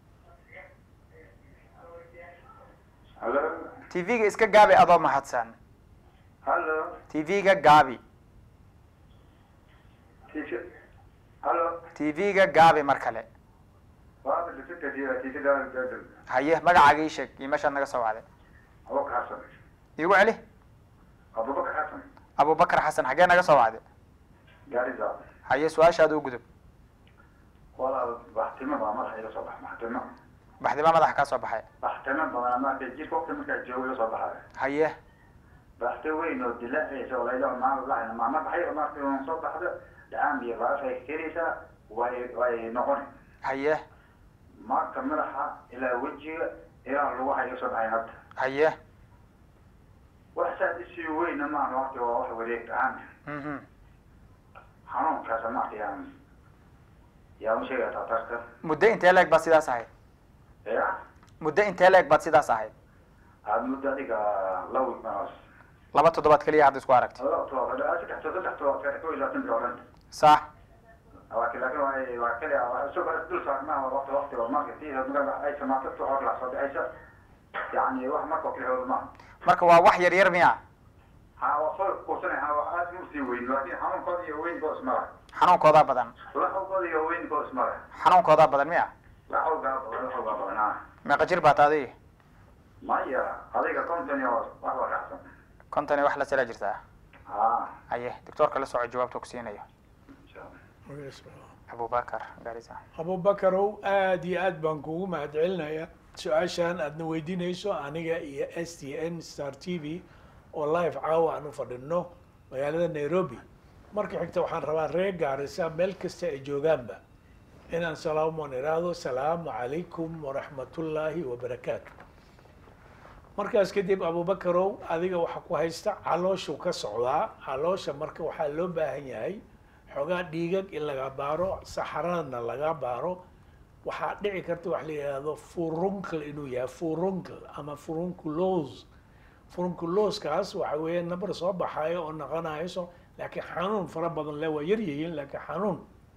Speaker 6: Halo.
Speaker 2: t v-ga iska gaabi adoo mahadsan
Speaker 6: Halo.
Speaker 2: t v-ga gaabi
Speaker 6: Tisha. Halo.
Speaker 2: t v-ga gaabi mar kale
Speaker 6: Waa la sita jira tisha daan dadal.
Speaker 2: haye magacaaga ii sheeg iyo meeshaad naga soo wacday
Speaker 6: Abu Hasan.
Speaker 2: iigu celi
Speaker 6: Abu Bakar Hasan.
Speaker 2: abubakar xasan xaggee naga soo wacday
Speaker 6: Gaariza.
Speaker 2: haye su-aashaada u gudub
Speaker 6: Wala baxtima baa madaxa ila soo bax maxtima.
Speaker 2: baxdibaa madaxa kaa soo baxay
Speaker 6: Baxtima baa ma ka jirka waqti marka joogo ila soo baxay.
Speaker 2: haye
Speaker 6: baxte weyn oo dilaacaysa oo layla maama lahayn maama baxay markii uun soo baxdo dhacaan biyo baafay keenaysaa way way noqoni
Speaker 2: haye
Speaker 6: marka madaxa ilaa wejiga ilaa lagu hayo soo baxay hadda
Speaker 2: haye
Speaker 6: wax saad isii weyna maaha waqti waa wax wareeg ahaan
Speaker 2: mhm
Speaker 6: xanuunkaas marka yaan yaa u sheegaya tatarka
Speaker 2: muddo intee leeg baad sidaas ahayd
Speaker 6: ya
Speaker 2: muddo intee leeg baad sidaas ahayd
Speaker 6: aada muddo adiga laba manaas
Speaker 2: laba toddobaad keliya hadda isku aragtay
Speaker 6: laba todobaad saddex todoba saddex todobaad kale kow iyo labaatan bil oo dhan
Speaker 2: sax
Speaker 6: laakiin laakiin waa waa kaliya waa isoo kale dul saarnaa waqti waqti oo marka tii marka ay samaato tu hor la soo bixaysa yacni wax marka oo kale hawda maaha
Speaker 2: marka waa wax yar yar miya
Speaker 6: ha waa soo kuursanay ha waa aad mu sii weyn laakiin xanuunkooda iyo weynkood isma leh
Speaker 2: xanuunkoodaa badan
Speaker 6: laxawgooda iyo weynkood isma leh
Speaker 2: xanuunkoodaa badan miya
Speaker 6: laxawgaa badan laxawgaa badan ha
Speaker 2: meeqa jir baad adiga
Speaker 6: maya adiga konton iyo wax waa raacsan
Speaker 2: konton iyo wax la sala jirtaa
Speaker 6: ha
Speaker 2: haye doctoorka la soco jawaabta ku siinayo
Speaker 6: insha allah
Speaker 3: magaciisa waa-
Speaker 2: abubakar garisa
Speaker 3: abubakarow aada iyo aad baan kugu mahadcelinayaa su-aashaan aadna weydiinayso aniga iyo s t n star t v oo live caawa aan u fadhino magaalada nairobi marka xigta waxaan rabaa reer gaarisa meel kasta ay joogaanba inaan salaamoon iraahdo salaamu calaykum waraxmatullaahi wabarakaatu markaas kadib abubakarow adiga waxa ku haysta calooshu ka socdaa caloosha marka waxaa loo baahan yahay xoogaa dhiigag in laga baaro saxaradna laga baaro waxaa dhici karta wax la yidhaahdo furuncle inuu yahay furuncle ama furunculos furunculoskaas waxa weeye nabar soo baxayo oo noqonayso laakiin xanuun fara badan le waa yar yihiin laakiin xanuun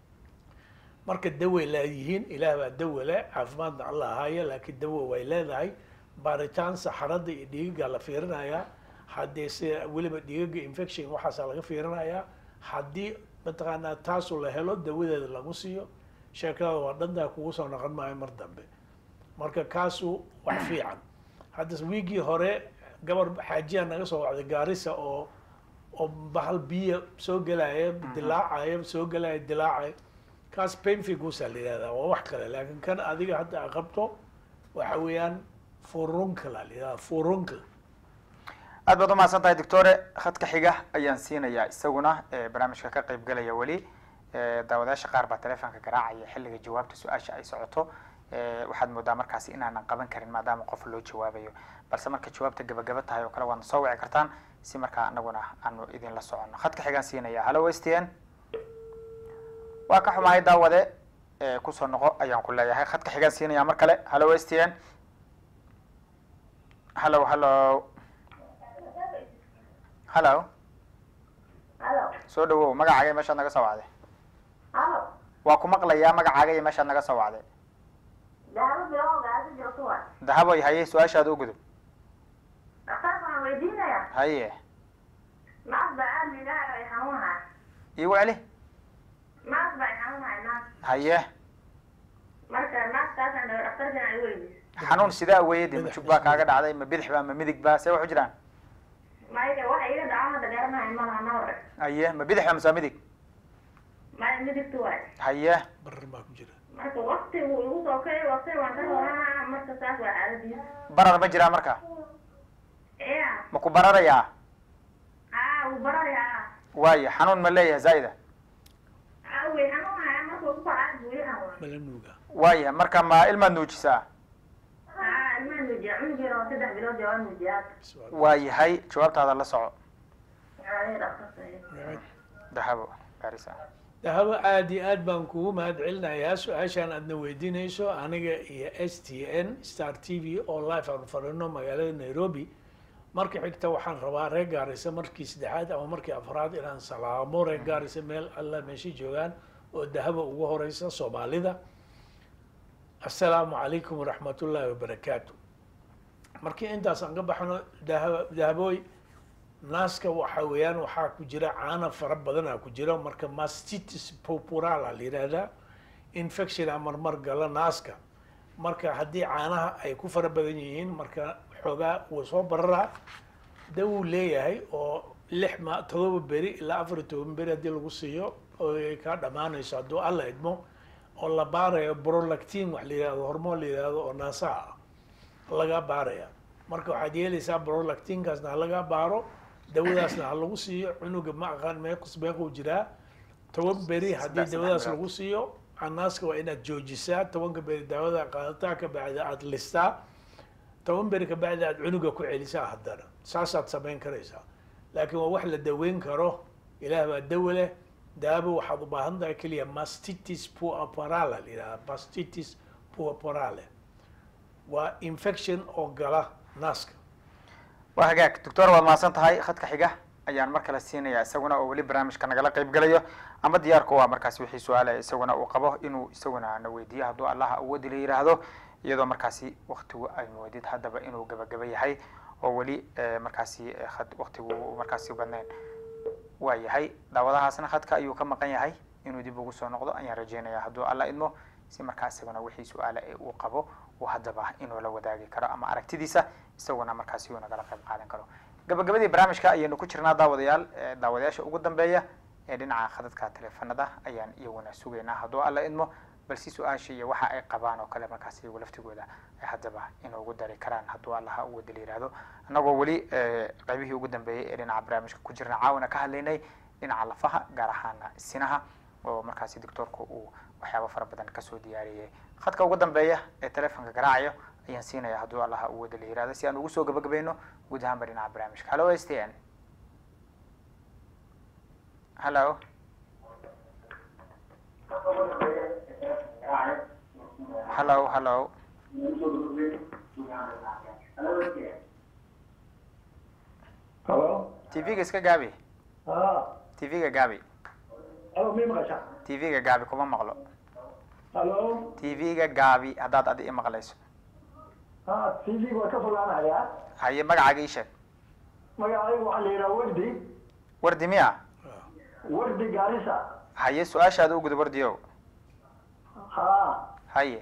Speaker 3: marka daway leeyihiin ilaah baa dawa le caafimaadna alla ahaayo laakiin dawa way leedahay baaritaan saxarada iyo dhiigaga la fiirinayaa haddii si weliba dhiigaga infection waxaasaa laga fiirinayaa haddii mataqaanaa taasu la helo dawadeeda lagu siiyo sheekada waa dhantaa kugu soo noqon maayo mar dambe marka kaasu wax fiican hadda wiigii hore gabar xaajiya naga soo wacday gaarisa oo oo bahal biyo soo gelaya dilaacaya soo gelaya dilaacaya kaas painfigusa la yihahdaa waa wax kale laakiin kan adiga hadda a qabto waxa weeyaan furuncle la yihahdaa furuncle
Speaker 2: aad baad umahadsan tahay doctore khadka xiga ayaan siinayaa isaguna ee barnaamijka ka qayb galaya weli ee daawadayaasha qaar baa telefoonka garaacaya xilliga jawaabta su-aasha ay socoto ee waxaad moodaa markaasi inaanan qaban karin maadaama qof loo jawaabayo balse marka jawaabta gabagaba tahay oo kale waadna soo wici kartaan si markaa anaguna aanu idinla soconno khadka xigaan siinaya hallo s t n waa ka xumahay daawade ee kusoo noqo ayaan ku leeyahay khadka xigaan siinaya mar kale hallo s t n hallo hallo hallo
Speaker 5: halo
Speaker 2: soo dhawow magacaaga iyo meeshaad naga soo wacday
Speaker 5: halo
Speaker 2: waa ku maqlayaa magacaaga iyo meeshaad naga soo wacday
Speaker 5: dahabo bilow gaasi joogto wa
Speaker 2: dahaboy haye su-aashaada u gudub
Speaker 5: dhakhtarka waxaan weydiinayaa
Speaker 2: haye
Speaker 5: maas baa aad liidaha ay xanuunahay
Speaker 2: iigu celi
Speaker 5: maas baa ay xanuunahay maas
Speaker 2: haye
Speaker 5: marka maaskaasaan dhaho dhakhtarkan ay weydiis
Speaker 2: xanuun sidaa weeyade ma jug baa kaaga dhacday ma bidix baa ma midig baa see wax u jiraan
Speaker 5: maya waxa iga dhaco hadda garanahay malaha na hore
Speaker 2: haye ma bidix baa mase waa midig
Speaker 5: maya midigta waay
Speaker 2: haye
Speaker 3: barar baa ku jira
Speaker 5: marka wakti wuu igu soo kacay wakti waan ka horanaa marka saas waa xaaladiis
Speaker 2: barar ma jiraa marka
Speaker 5: ya
Speaker 2: ma ku bararayaa
Speaker 5: haa wuu bararayaa
Speaker 2: waayo xanuun ma leeyahay zaa'ida
Speaker 5: haa way xanuunaya marka ugu kacay buu ii xanuunay
Speaker 3: mala nuuga
Speaker 2: waaya marka ma ilmaad nuujisaa
Speaker 5: haa ilmaa nuujiya cunugeena oo saddex bilood jawaa nuujiyaad
Speaker 2: waayahay jawaabtaada la soco
Speaker 5: aa dhakhtarka
Speaker 2: dahabo garisa
Speaker 3: dahabo aad iyo aad baan kugu mahad celinayaa su-aashaan aadna weydiinayso aniga iyo s t n star t v oo live aan fadhino magaalada nairobi marka xigta waxaan rabaa reer gaarisa markii saddexaad ama markii afraad inaan salaamo reer gaarisa meel alla meesha joogaan oo dahabo ugu horeysa soomaalida assalaamu calaykum waraxmatullaahi wabarakaatu markii intaas aan ka baxno dahaba dahabooy naaska waxa weeyaan waxaa ku jira caana fara badanaa ku jira marka mastitis popurala la yidhaahdaa infection a marmar gala naaska marka haddii caanaha ay ku fara badan yihiin marka xoogaa wuu soo bararaa dawuu leeyahay oo lix ma todoba beri ilaa afar iyo toban beri haddii lagu siiyo oo ay kaa dhammaanayso hadduu alla idmo oo la baarayo brolactin wax la yidhahdo hormoon la yidhahdo oo naasaha ah laga baaraya marka waxaad yeelaysaa brolactinkaasna laga baaro dawadaasna ha lagu siiyo cunuga ma aqaan meequs meequu jiraa toban beri haddii
Speaker 2: Saddex-
Speaker 3: dawadaas
Speaker 2: saddex
Speaker 3: lagu siiyo canaaska waa inaad joojisaa tobanka beri daawada qaadataa ka bacdi aad listaa toban beri ka bacdi aad cunuga ku celisaa haddana saasaad samayn karaysaa laakiin waa wax la daweyn karo ilaah baa dawo leh daawo waxaad u baahan tahay keliya mastitis puerperale la yidhaha mastitis puerperale waa infection oo gala naaska
Speaker 2: waa hagaag doctor waad mahadsan tahay khadka xiga ayaan mar kale siinaya isaguna oo weli barnaamijka nagala qayb gelayo ama diyaarku waa markaasi wixii su-aalaya isaguna uu qabo inuu isaguna na weydiiyo hadduu allaha awoodi la yidhaahdo iyadoo markaasi waktigu ay moodid haddaba inuu gabagaba yahay oo weli eh, markaasi eh, khad waktigu uu markaasi badnayn waa yahay daawadahaasna khadka ayuu ka maqan yahay inuu dib ugu soo noqdo ayaan rajeynaya hadduu alla idmo si markaa isaguna wixii su-aala ee uu qabo uu haddaba inuu la wadaagi karo ama aragtidiisa isaguna markaasi uu nagala qayb qaadan karo gabagabadii barnaamijka ayaynu ku jirnaa daawadayaal eh, daawadayaasha ugu dambeeya ee dhinaca khadadka taleefanada ayaan iyaguna sugaynaa hadduu alla idmo balse su-aasha iyo waxa ay qabaan oo kale markaasi iyagu laftigooda ay haddaba inoogu dari karaan hadduu allaha u wada la yihahdo annagoo weli eh, qaybihii ugu dambeeyey ee dhinaca barnaamijka ku jirna caawina ka hadlaynay dhinaca lafaha gaar ahaana sinaha oo markaasi doctoorku uu waxyaabo fara badan kasoo diyaariyey khadka ugu dambeeya ee telefonka garaacayo ayaan siinaya hadduu allaha u wada la yihahdo si aan ugu soo gabagabayno guud ahaanba dhinaca barnaamijka hallo s t n hallo hallo hallo
Speaker 7: halo
Speaker 2: tv-ga iska gaabi
Speaker 7: ha
Speaker 2: tv-ga gaabi
Speaker 7: alo may maqasha
Speaker 2: tv-ga gaabi kuma maqlo
Speaker 7: halo
Speaker 2: tv-ga gaabi haddaad adi i maqlayso
Speaker 7: ha t v waa ka fogaanaya
Speaker 2: haye magacaaga ii sheeg
Speaker 7: magacaygu waxaa la yidhaha wardi
Speaker 2: wardi miya
Speaker 7: wardi gaarisa
Speaker 2: haye su-aashaada u gudub wardiyow
Speaker 7: ha
Speaker 2: haye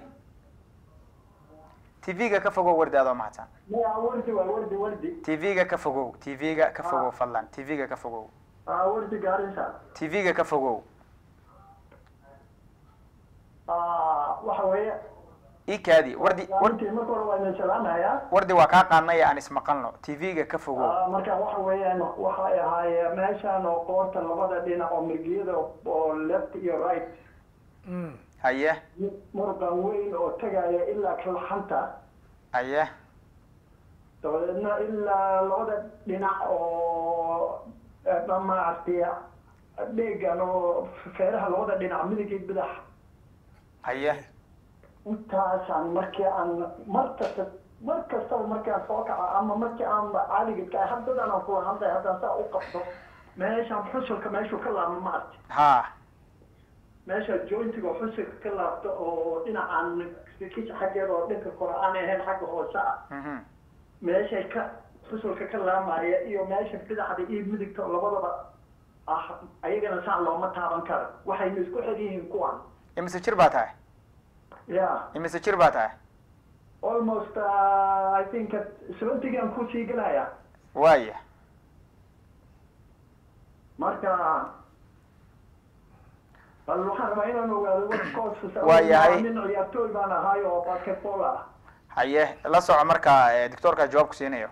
Speaker 2: tv-ga ka fogow wardi adoo mahadsan
Speaker 7: maya wardi waa wardi wardi
Speaker 2: tv-ga ka fogow tv-ga ka fogow fadlan tv-ga ka fogow
Speaker 7: ha wardi gaarisa
Speaker 2: tv-ga ka fogow
Speaker 7: ha waxa weeye
Speaker 2: ii kaadi wardi war-
Speaker 7: intii marka hore waa idin salaamaya
Speaker 2: wardi waa kaa qaadnaya aan ismaqalno tv-ga ka fogow
Speaker 7: Ah, marka waxa weeyaan waxay ahaayeen meeshan oo qoorta labada dhinac oo mirgiyada oo left iyo right
Speaker 3: Mm.
Speaker 2: haye
Speaker 7: muruqan weyn oo tagaya ilaa kalxanta
Speaker 2: haye
Speaker 7: dabadeedna ilaa labada dhinac oo eh, maaragtay dheegan oo feeraha labada dhinac midig iyo bidax
Speaker 2: haye
Speaker 7: intaasaan markii aan mar kasta mar kastaba markii aan soo kaco ama markii aan caaliga ka haddadan aan kula hadlay haddaan saa u qabto meeshaan xusulka meeshuu ka laabma ma arti
Speaker 2: ha
Speaker 7: meesha jointiga oo xusulka ka laabto oo dhinacaan kisha xaggeeda oo dhanka kore aan ahayn xagga hoose ah
Speaker 2: mhm
Speaker 7: meeshay ka xusulka ka laamaya iyo meesha bidaxda iyo midigta labadaba ah ayagana saan looma taaban karo waxayna isku xir yihiin kuwan
Speaker 2: imise jir baa tahay
Speaker 7: ya
Speaker 2: imise jir baa tahay
Speaker 7: almost uh, i think seventygaan kusii gelaya
Speaker 2: waaya
Speaker 7: marka bal waxaan rabaa inaan ogaado warkoos
Speaker 2: Waa yahay.
Speaker 7: nin ciyaartooy baan ahay oo basketball ah
Speaker 2: haye la soco marka eh, doctoorka jawaab ku siinayo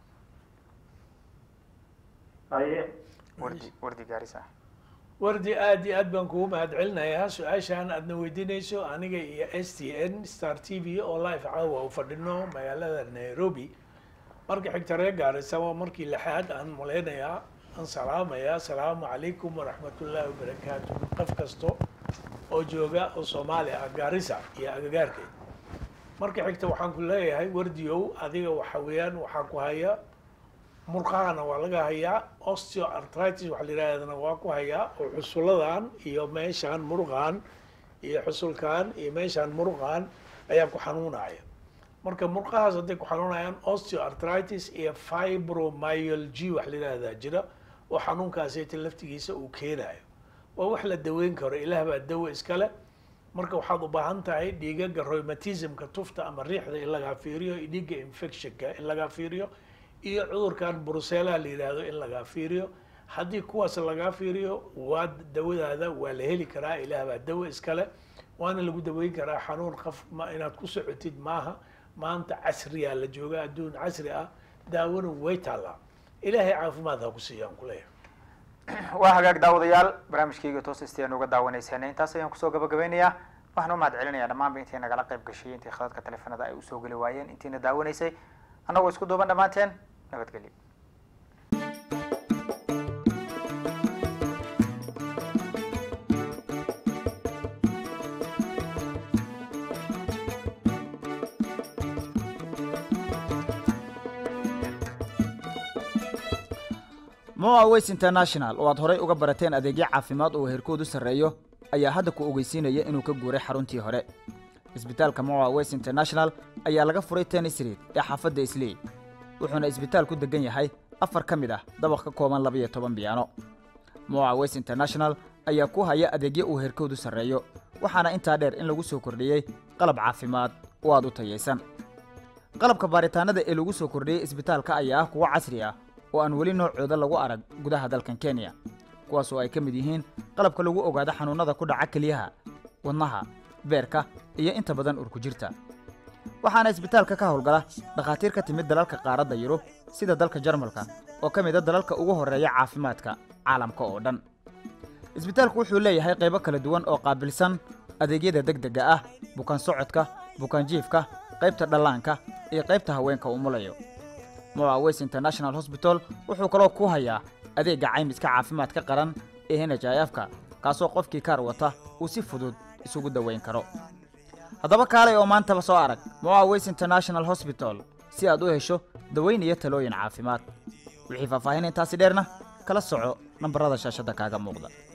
Speaker 7: haye
Speaker 2: wardi wardi gaarisa
Speaker 3: wardi aad iyo aad baan kugu mahadcelinayaa su-aashaan aadna weydiinayso aniga iyo s t n star t v oo live caawa u fadhino magaalada nairobi marka xigta reer gaarisa waa markii lixaad aan malaynayaa aan salaamayaa asalaamu calaykum waraxmatullaahi wabarakaatu qof kasto oo jooga oo soomaali ah gaarisa iyo agagaarkeed marka xigta waxaan ku leeyahay wardiyow adiga waxa weeyaan waxaa ku haya murqahana waa laga hayaa osteoartritis waxa la yidhahdana waa ku hayaa oo xusuladan iyo meeshaan muruqan iyo xusulkan iyo meeshaan muruqan ayaa ku xanuunaya marka murqahaas hadday ku xanuunayaan osteoartritis iyo fibromyalgy wax la yidhahdaa jira oo xanuunkaasita laftigiisa uu keenayo waa wax la daweyn karo ilaah baa dawo iskale marka waxaad u baahan tahay dhiigaga rheumatismka tufta ama riixda in lagaa fiiriyo iyo dhiigga infectionka in lagaa fiiriyo iyo cudurkan brusellaha la yidhaahdo in lagaa fiiriyo haddii kuwaas lagaa fiiriyo waa dawadaada waa la heli karaa ilaah baa dawo iskale waana lagu daweyn karaa xanuun qaf ma inaad ku socotid maaha maanta casriyaa la jooga adduun casri ah daawona way taallaa ilaahay caafimaad ha ku siiyaan kuleeyahay
Speaker 2: waa hagaag daawadayaal barnaamijkayga toos istayaan uga daawanayseen intaas ayaan kusoo gabagabeynayaa waxaan u mahad celinayaa dhammaanba intii nagala qayb gashay intii khadadka taleefanada ay usoo geli waayeen intiina daawanaysay annagoo isku duuban dhammaanteen nabadgelyo
Speaker 1: moa ways international oo aad horay uga barateen adeegyo caafimaad oo heerkoodu sarreeyo ayaa hadda ku ogeysiinaya inuu ka guuray xaruntii hore isbitaalka moa ways international ayaa laga furay tennis street ee xaafadda islii wuxuuna isbitaalku degan yahay afar ka mid ah dabaq ka kooban labiyo toban biyaano moa ways international ayaa ku haya adeegyo uu heerkoodu sarreeyo waxaana intaa dheer in lagu soo kordhiyey qalab caafimaad oo aad u tayaysan qalabka baaritaanada ee lagu soo kordhiyey isbitaalka ayaa ah kuwo casri ah oo aan weli noocooda lagu arag gudaha dalkan kenya kuwaas oo ay ka mid yihiin qalabka lagu ogaado xanuunnada ku dhaca kelyaha wadnaha beerka iyo inta badan urkujirta waxaana isbitaalka ka howlgala dhakhaatiir ka timid dalalka qaaradda yurub sida dalka jarmalka oo ka mid a dalalka ugu horreeya caafimaadka caalamka oo dhan isbitaalku wuxuu leeyahay qaybo kala duwan oo qaabilsan adeegyada degdega ah bukaan socodka bukaan jiifka qaybta dhallaanka iyo qaybta haweenka umulayo moa ways international hosbital wuxuu kaloo ku hayaa adeegga caymiska caafimaadka qaran ee n h i f-ka kaasoo qofkii kaar wata uu si fudud isugu daweyn karo haddaba kaalay oo maantaba soo arag moa ways international hosbital si aad u hesho daweyn iyo talooyin caafimaad wixii faahfaahin intaasi dheerna kala soco nambarada shaashadda kaaga muuqda